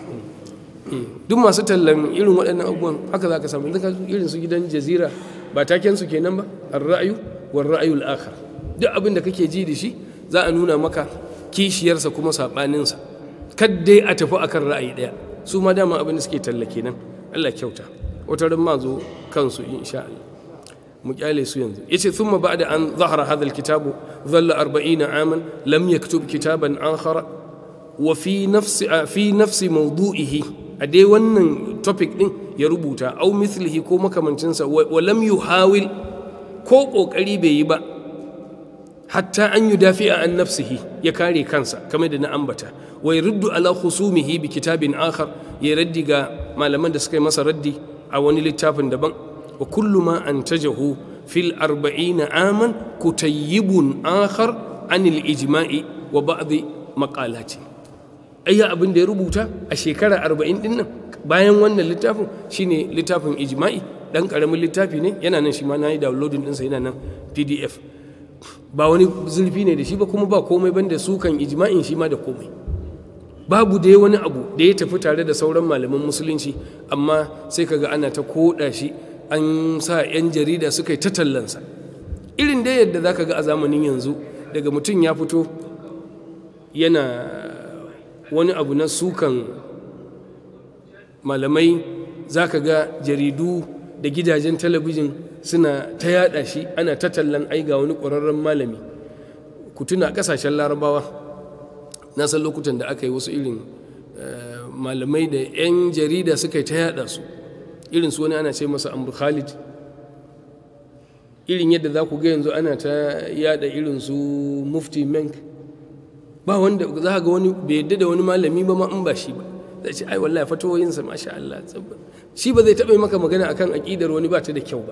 duk masu tallan irin waɗannan abubuwan haka za ka samu irin su gidan jazira ba taken su kenan ba ar-ra'yu war ra'yul akhar duk abin da kake ji da shi za a nuna maka kishiyarsa kuma saɓaninsa kaddai a tafi akan ra'ayi ɗaya su ma dama abin da suke talla kenan Allah kyauta wata ran ma zo kansu insha Allah mu kyale su yanzu yace thumma ba'da an zahara hadha alkitabu dhalla 40 aman lam yaktub kitaban akhara wa fi nafsi fi nafsi mawdu'ihi a dai wannan topic din ya rubuta au mithlihi ko makamancinsa wa lam yuhawil ko kokari bai yi ba hatta an yudafi'a an nafsihi ya kare kansa kamar da na ambata wa yurdu ala khusumihi bi kitabin akhar ya raddi ga malaman da suka yi masa raddi a wani littafin daban wa kullu ma antajahu fil arba'ina aman kutayyibun akhar anil ijma'i wa ba'd maqalati ayya abin da ya rubuta a shekara arba'in din nan bayan wannan littafin shine littafin ijma'i dan karamin littafi ne yana nan shi ma na yi downloading ɗinsa yana nan pdf ba wani zulfi ne da shi ba kuma ba komai banda sukan ijma'in shi ma da komai babu dai wani abu da ya tafi tare da sauran malaman musulunci amma sai kaga ana ta koda shi an sa 'yan jarida suka yi ta tallansa irin dai yadda za ka ga a zamanin yanzu daga mutum ya fito yana wani abu na sukan malamai za ka ga jaridu da gidajen talabijin suna ta yada shi ana ta tallan ai ga wani ƙwararren malami ku tuna ƙasashen larabawa na san lokutan da aka yi wasu irin malamai da 'yan jarida suka yi ta yada su irin su wani ana ce masa amur khalid irin yadda za ku ga yanzu ana ta yada irin su mufti menk ba wanda za ga wani bai yadda da wani malami ba ma in ba shi ba zai ce ai wallahi fatoyinsa masha Allah shi ba zai taɓa maka magana akan aƙidar wani ba ta da kyau ba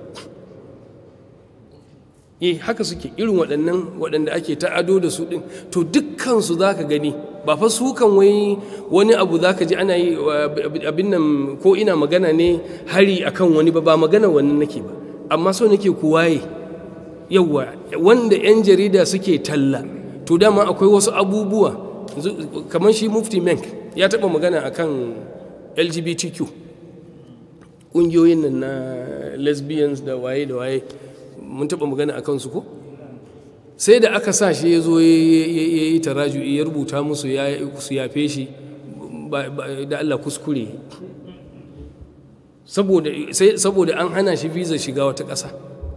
eh haka suke irin waɗannan waɗanda ake ta ado da su ɗin to dukkansu za ka gani ba fa su kan wai wani abu za ka ji ana yi abin nan ko ina magana ne hari akan wani ba ba magana wannan nake ba amma so nake ku waye yawwa wanda 'yan jarida suke talla to dama akwai wasu abubuwa kamar shi mufti menk ya taɓa magana akan lgbtq ƙungiyoyin nan na lesbians da waye da waye mun taɓa magana a kansu ko sai da aka sa shi ya zo ya yi taraju ya rubuta musu su yafe shi da Allah kuskure saboda an hana shi visa shiga wata ƙasa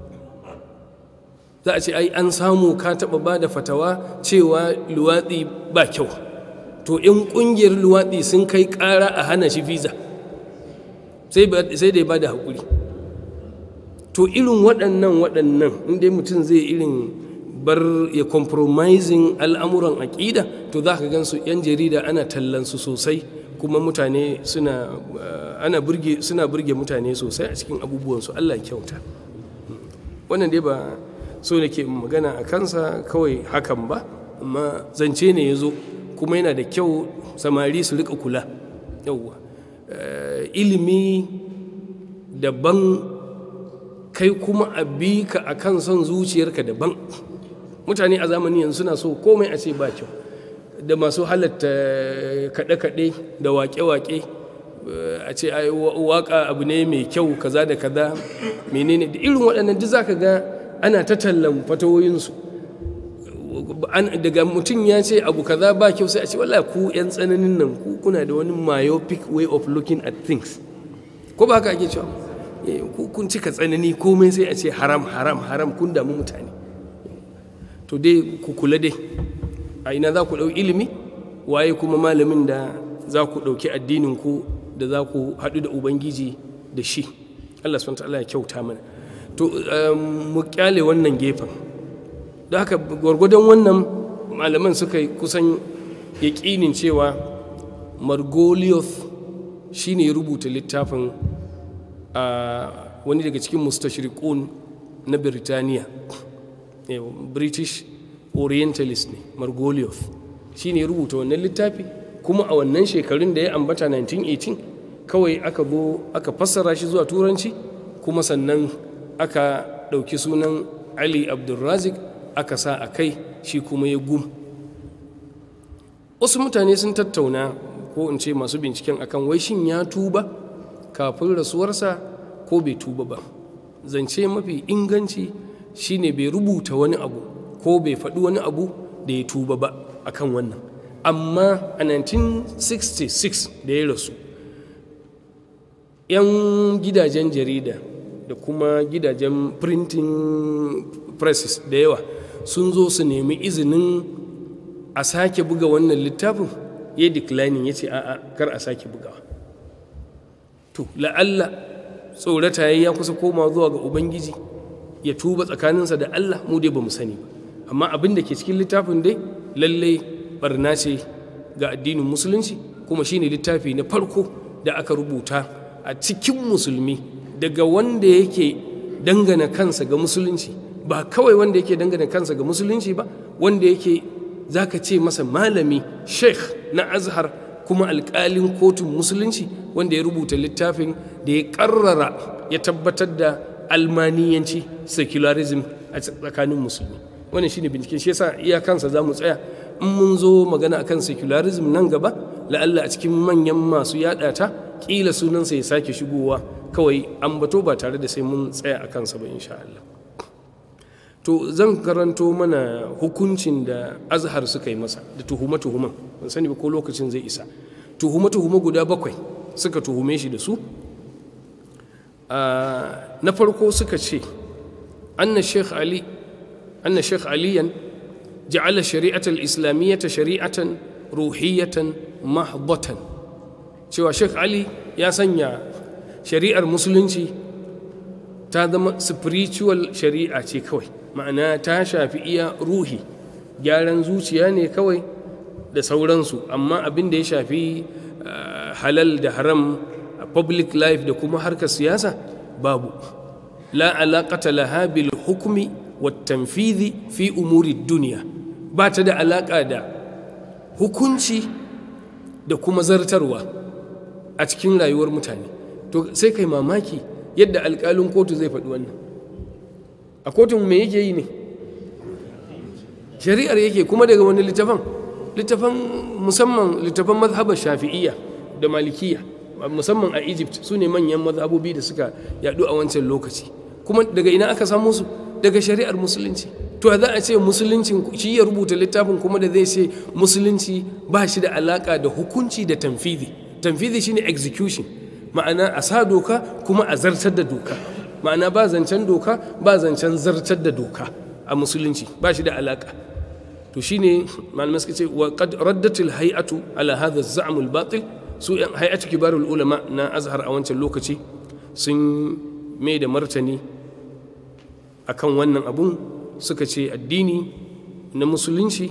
za a ce ai an samu ka taɓa ba da fatawa cewa luwaɗi ba kyau to in ƙungiyar luwaɗi sun kai ƙara a hana shi visa sai da ya ba da haƙuri to irin waɗannan waɗannan inda mutum zai irin bar ya compromising al'amuran aƙida to za ka gansu 'yan jarida ana tallansu sosai kuma mutane suna ana burge suna burge mutane sosai a cikin abubuwansu Allah kyauta wannan dai ba so da ke magana a kansa kawai hakan ba amma zance ne ya zo kuma yana da kyau samari su rika kula yauwa ilimi daban kai kuma a bi ka a kan son zuciyarka daban mutane a zamani yanzu suna so komai a ce ba kyau da masu halatta kaɗe-kaɗe da waƙe-waƙe a ce waƙa abu ne mai kyau kaza da kaza menene da irin waɗannan duk za ka ga ana ta tallan fatawoyinsu daga mutum ya ce abu kaza ba kyau sai a ce wallahi ku 'yan tsananin nan ku kuna da wani myopic way of looking at things ko ba haka ake cewa kun cika tsanani komai sai a ce haram haram haram kun damu mutane to dai ku kula dai a ina za ku ɗau ilimi waye kuma malamin da za ku ɗauki addinin ku da za ku haɗu da ubangiji da shi allah subhanahu ta'ala ya kyauta mana to mu kyale wannan gefen da haka gwargwadon wannan malaman suka kusan yaƙinin cewa margolios shi ne rubuta littafin a wani daga cikin mustashriqun na birtaniya british orientalist ne margolios shi ne rubuta wannan littafi kuma a wannan shekarun da ya ambata 1918 kawai aka zo aka fassara shi zuwa turanci kuma sannan aka ɗauki sunan ali abdulrazik aka sa a kai shi kuma ya gum wasu mutane sun tattauna ko in ce masu binciken akan wai shin ya tuba kafin rasuwarsa ko bai tuba ba zance mafi inganci shine bai rubuta wani abu ko bai faɗi wani abu da ya tuba ba akan wannan amma a 1966 da ya rasu 'yan gidajen jarida da kuma gidajen printing presses da yawa sun zo su nemi izinin a sake buga wannan littafin ya declining ya ce a'a kar a sake bugawa to la'alla tsorata ya kusa koma zuwa ga ubangiji ya tuba tsakaninsa da allah mu dai ba mu sani ba amma abin da ke cikin littafin dai lallai barna ce ga addinin musulunci kuma shine littafi na farko da aka rubuta a cikin musulmi daga wanda yake dangana kansa ga musulunci ba kawai wanda yake dangana kansa ga musulunci ba wanda yake zaka ce masa malami sheikh na azhar kuma alƙalin kotun musulunci wanda ya rubuta littafin da ya ƙarrara ya tabbatar da almaniyanci secularism a tsakanin musulmi wannan shine binciken shi yasa iyakansa za mu tsaya in mun zo magana akan secularism nan gaba la'alla a cikin manyan masu yada ta kila sunansa ya sake shigowa kawai an bato ba tare da sai mun tsaya a kansa ba insha Allah to zan karanto mana hukuncin da azhar suka yi masa da tuhuma-tuhuman ban sani ba ko lokacin zai isa tuhuma-tuhuma guda bakwai suka tuhume shi da su na farko suka ce anna sheikh ali anna sheikh aliyan ja'ala shari'atul islamiyyata shari'atan ruhiyatan mahdatan cewa sheikh ali ya sanya shari'ar musulunci ta zama spiritual shari'a ce kawai ma'ana ta shafi iya ruhi gyaran zuciya ne kawai da sauransu amma abin da ya shafi halal da haram a public life da kuma harkar siyasa babu la alaƙata laha bil hukumi wa tanfidhi fi umuri duniya ba ta da alaƙa da hukunci da kuma zartarwa a cikin rayuwar mutane to sai kai mamaki yadda alƙalin kotu zai faɗi wannan a kotun me yake yi ne shari'ar yake kuma daga wani littafan littafan musamman littafan mazhabar shafi'iyya da malikiya musamman a egypt su ne manyan mazhabobi da suka yadu a wancan lokaci kuma daga ina aka samu su daga shari'ar musulunci to za a ce musulunci shi ya rubuta littafin kuma da zai ce musulunci ba shi da alaka da hukunci da tamfidi tamfidi shine execution ma'ana a sa doka kuma a zartar da doka ma'ana ba zancen doka ba zancen zartar da doka a musulunci ba shi da alaka to shine malamai suka ce wa qad raddatil hay'atu ala hadha az-za'm al-batil su hay'atu kibarul ulama na azhar a wancan lokaci sun mai da martani akan wannan abun suka ce addini na musulunci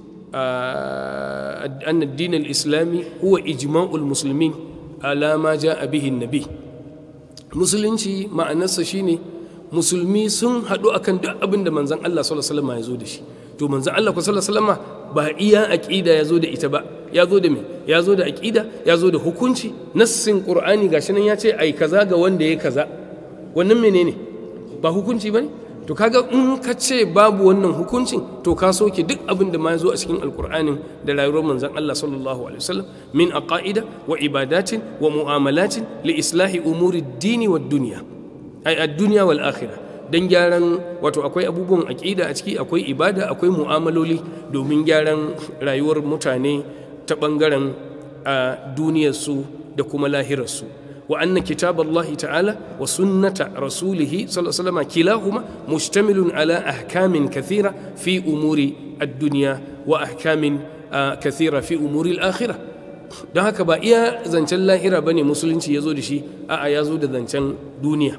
an addin al-islami huwa ijma'ul muslimin ala ma ja'a bihi nabi musulunci ma'anarsa shine musulmi sun haɗu akan duk abin da manzon Allah sallallahu alaihi wasallam ya zo da shi to manzon Allah sallallahu alaihi wasallam ba iya aqida ya zo da ita ba ya zo da me ya zo da aqida ya zo da hukunci nassin qur'ani gashi nan ya ce ai kaza ga wanda ya kaza wannan menene ba hukunci bane to kaga in ka ce babu wannan hukuncin to ka soke duk abin da ma ya zo a cikin alkur'anin da rayuwar manzon Allah sallallahu alaihi wasallam min aqaida wa ibadatin wa mu'amalatin li islahi umuri dini wa dunya ai ad-dunya wal akhirah dan gyaran wato akwai abubuwan aqida a ciki akwai ibada akwai mu'amaloli domin gyaran rayuwar mutane ta bangaren a duniyarsu da kuma lahirarsu وأن كتاب الله تعالى وسنة رسوله صلى الله عليه وسلم كلاهما مشتمل على أحكام كثيرة في أمور الدنيا وأحكام kathira fi umuri al-akhirah don haka ba iya zancen lahira bane musulunci ya zo da shi a'a ya zo da zancen duniya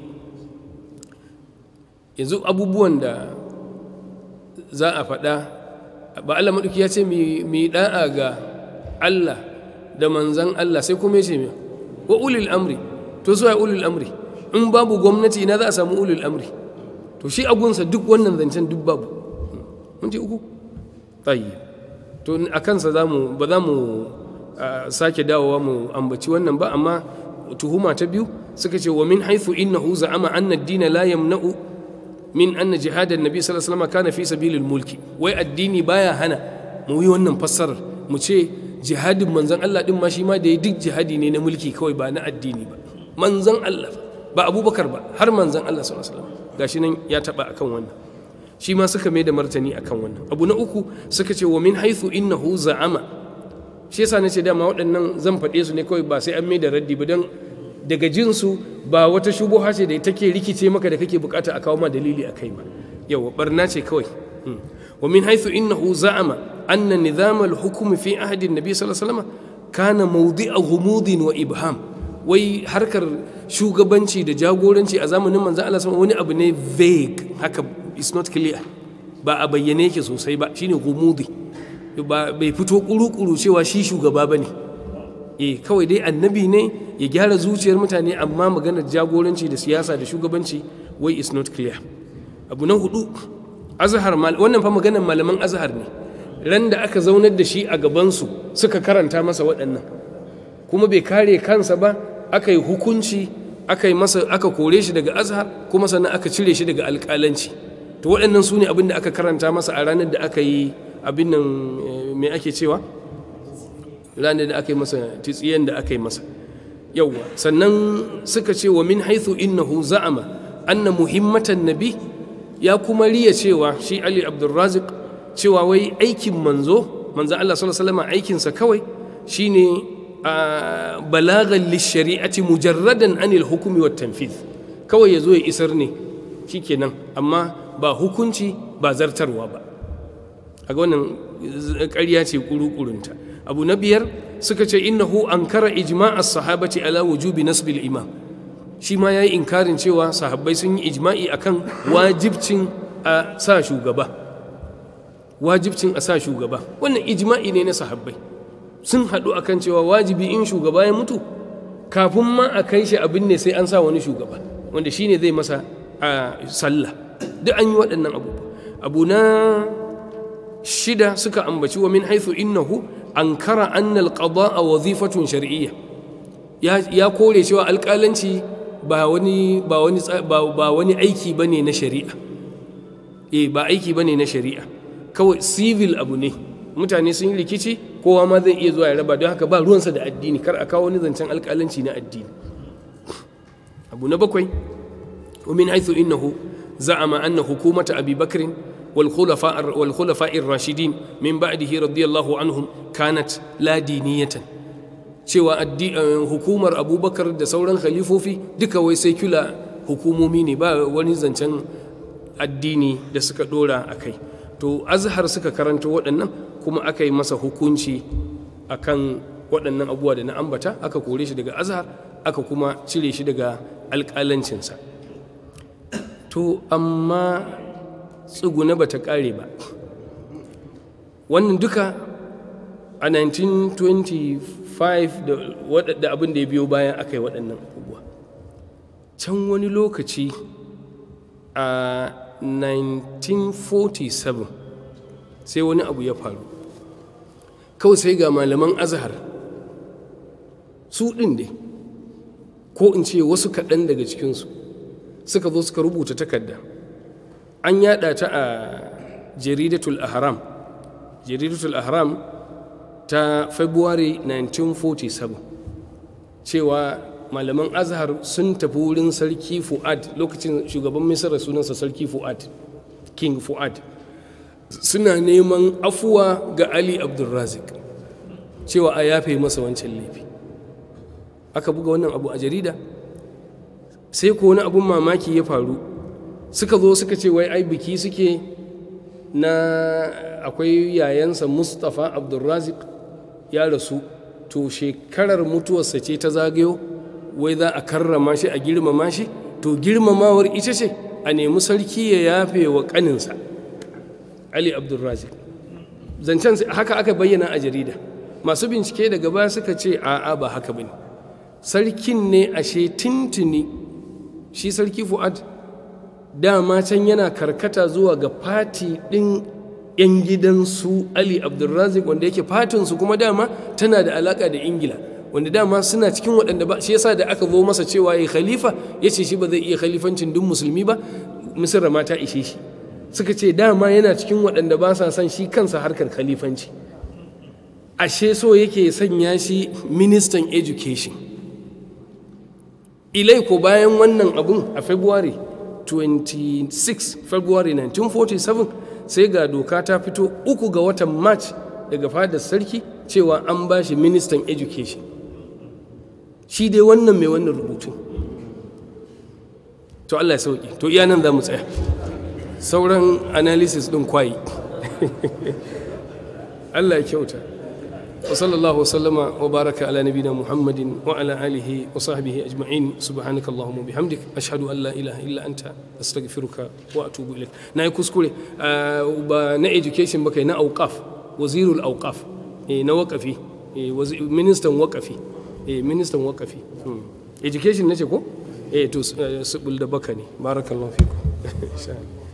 yanzu abubuwan da za a faɗa ba Allah maɗauki ya ce mai ɗa'a ga Allah da manzan Allah sai kuma ya ce mai wa ulil amri to zuwa ulil amri in babu gwamnati ina za a samu ulil amri to shi agunsa duk wannan zancen duk babu mun ji uku tsayi to a kansa ba za mu sake dawowa mu ambaci wannan ba amma tuhuma ta biyu suka ce wa min haithu innahu za'ama anna ad-din la yamna'u min anna jihad an-nabi sallallahu alaihi wasallam kana fi sabilil mulki wai addini baya hana mu yi wannan fassarar mu ce jihadin manzon Allah din ma shi ma da ya duk jihadi ne na mulki kawai ba na addini ba manzon Allah ba Abubakar ba har manzon Allah sallallahu alaihi wasallam gashi nan ya taba akan wannan shi ma suka mai da martani akan wannan abu na uku suka ce wa min haithu innahu za'ama shi yasa nace dama waɗannan zan faɗe su ne kawai ba sai an mai da raddi ba don daga jinsu ba wata shubuha ce da take rikice maka da kake bukata a kawo ma dalili a kai ba yawa barna ce kawai wa min haithu innahu za'ama anna nizam al-hukm fi ahdi an-nabi sallallahu alaihi wasallam kana mawdi'a ghumudin wa ibham wai harkar shugabanci da jagoranci a zamanin manzon Allah wani abu ne vague haka is not clear ba a bayyane yake sosai ba shine ghumudi ba bai fito kuru-kuru cewa shi shugaba bane eh kawai dai annabi ne ya gyara zuciyar mutane amma maganar jagoranci da siyasa da shugabanci wai is not clear abu na hudu azhar wannan fa maganar malaman azhar ne ran da aka zaunar da shi a gabansu suka karanta masa waɗannan kuma bai kare kansa ba aka yi hukunci aka yi masa aka kore shi daga azhar kuma sannan aka cire shi daga alƙalanci to waɗannan su ne abin da aka karanta masa a ranar da aka yi abin nan me ake cewa ranar da aka yi masa titsiyen da aka yi masa yauwa sannan suka ce wa min haithu innahu za'ama anna muhimmatan nabi ya kuma riya cewa shi ali abdulrazik cewa wai aikin manzo manzo Allah sallallahu alaihi wasallam aikinsa kawai shine balagan lishari'ati mujarradan anil hukumi wat tanfiz kawai yazo ya isar ne shikenan amma ba hukunci ba zartarwa ba a wannan ƙarya ce kuru-kurunta abu na biyar suka ce innahu ankara ijma'a sahabati ala wujubi nasbil imam shi ma yayi inkarin cewa sahabbai sun yi ijma'i akan wajibcin a sa shugaba wajibcin a sa shugaba wannan ijma'i ne na sahabbai sun haɗu akan cewa wajibi in shugaba ya mutu kafin ma a kai shi abin ne sai an sa wani shugaba wanda shine zai masa a sallah duk an yi waɗannan abubuwa abu na shida suka ambaci wa min haithu innahu ankara anna alqada'a wazifatun shar'iyya ya ya kore cewa alƙalanci ba wani ba wani ba wani aiki bane na shari'a eh ba aiki bane na shari'a kawai civil abu ne mutane sun yi rikici kowa ma zai iya zuwa ya raba don haka ba ruwansa da addini kar a kawo wani zancen alƙalanci na addini abu na bakwai wa min haithu innahu za'ama anna hukumata abi bakrin والخلفاء والخلفاء الراشدين من بعده رضي الله عنهم كانت لا دينية cewa hukumar abubakar da sauran khalifofi duka wai sai kula hukumomi ne ba wani zancen addini da suka dora a kai to azhar suka karanta waɗannan kuma aka yi masa hukunci akan waɗannan abubuwa da na ambata aka kore shi daga azhar aka kuma cire shi daga alƙalancinsa to amma tsuguna ba ta ƙare ba wannan duka a 1925 da abin da ya biyo bayan aka yi waɗannan abubuwa can wani lokaci a 1947 sai wani abu ya faru kawai sai ga malaman azhar su ɗin dai ko in ce wasu kaɗan daga cikinsu suka zo suka rubuta takarda an yada ta a jaridatul ahram jaridatul ahram ta february 1947 cewa malaman azhar sun tafi wurin sarki fu'ad lokacin shugaban misira sunansa sarki fu'ad king fu'ad suna neman afuwa ga ali abdulrazik cewa a yafe masa wancan laifi aka buga wannan abu a jarida sai ko wani abun mamaki ya faru suka zo suka ce wai ai biki suke na akwai yayansa mustapha abdulrazik ya rasu to shekarar mutuwarsa ce ta zagayo wai za a karrama shi a girmama shi to girmamawar ita ce a nemi sarki ya yafe wa kaninsa ali abdulrazik zancen haka aka bayyana a jarida masu bincike daga baya suka ce a'a ba haka bane sarkin ne ashe tintini shi sarki fu'ad dama can yana karkata zuwa ga fati ɗin 'yan gidansu ali abdulrazik wanda yake fatinsu kuma dama tana da alaka da ingila wanda dama suna cikin waɗanda ba shi yasa da aka zo masa cewa ya khalifa ya ce shi ba zai iya khalifancin duk musulmi ba misira ma ta ishe shi suka ce dama yana cikin waɗanda ba sa son shi kansa harkar khalifanci ashe so yake sanya shi ministan education ilai ko bayan wannan abun a february 26 february 1947 sai ga doka ta fito uku ga watan march daga fadar sarki cewa an ba shi ministan education shi dai wannan mai wannan rubutu to allah ya sauki to iya nan za mu tsaya sauran analysis ɗin kwayi allah ya kyauta وصلى الله وسلم وبارك على نبينا محمد وعلى آله وصحبه أجمعين سبحانك اللهم وبحمدك أشهد أن لا إله إلا أنت أستغفرك وأتوب إليك ناي كسكولي نا education بكي نا أوقاف وزير الأوقاف نا وقفي ministan وقفي ministan وقفي education nace ko eh to subul da baka ne barakallahu fiku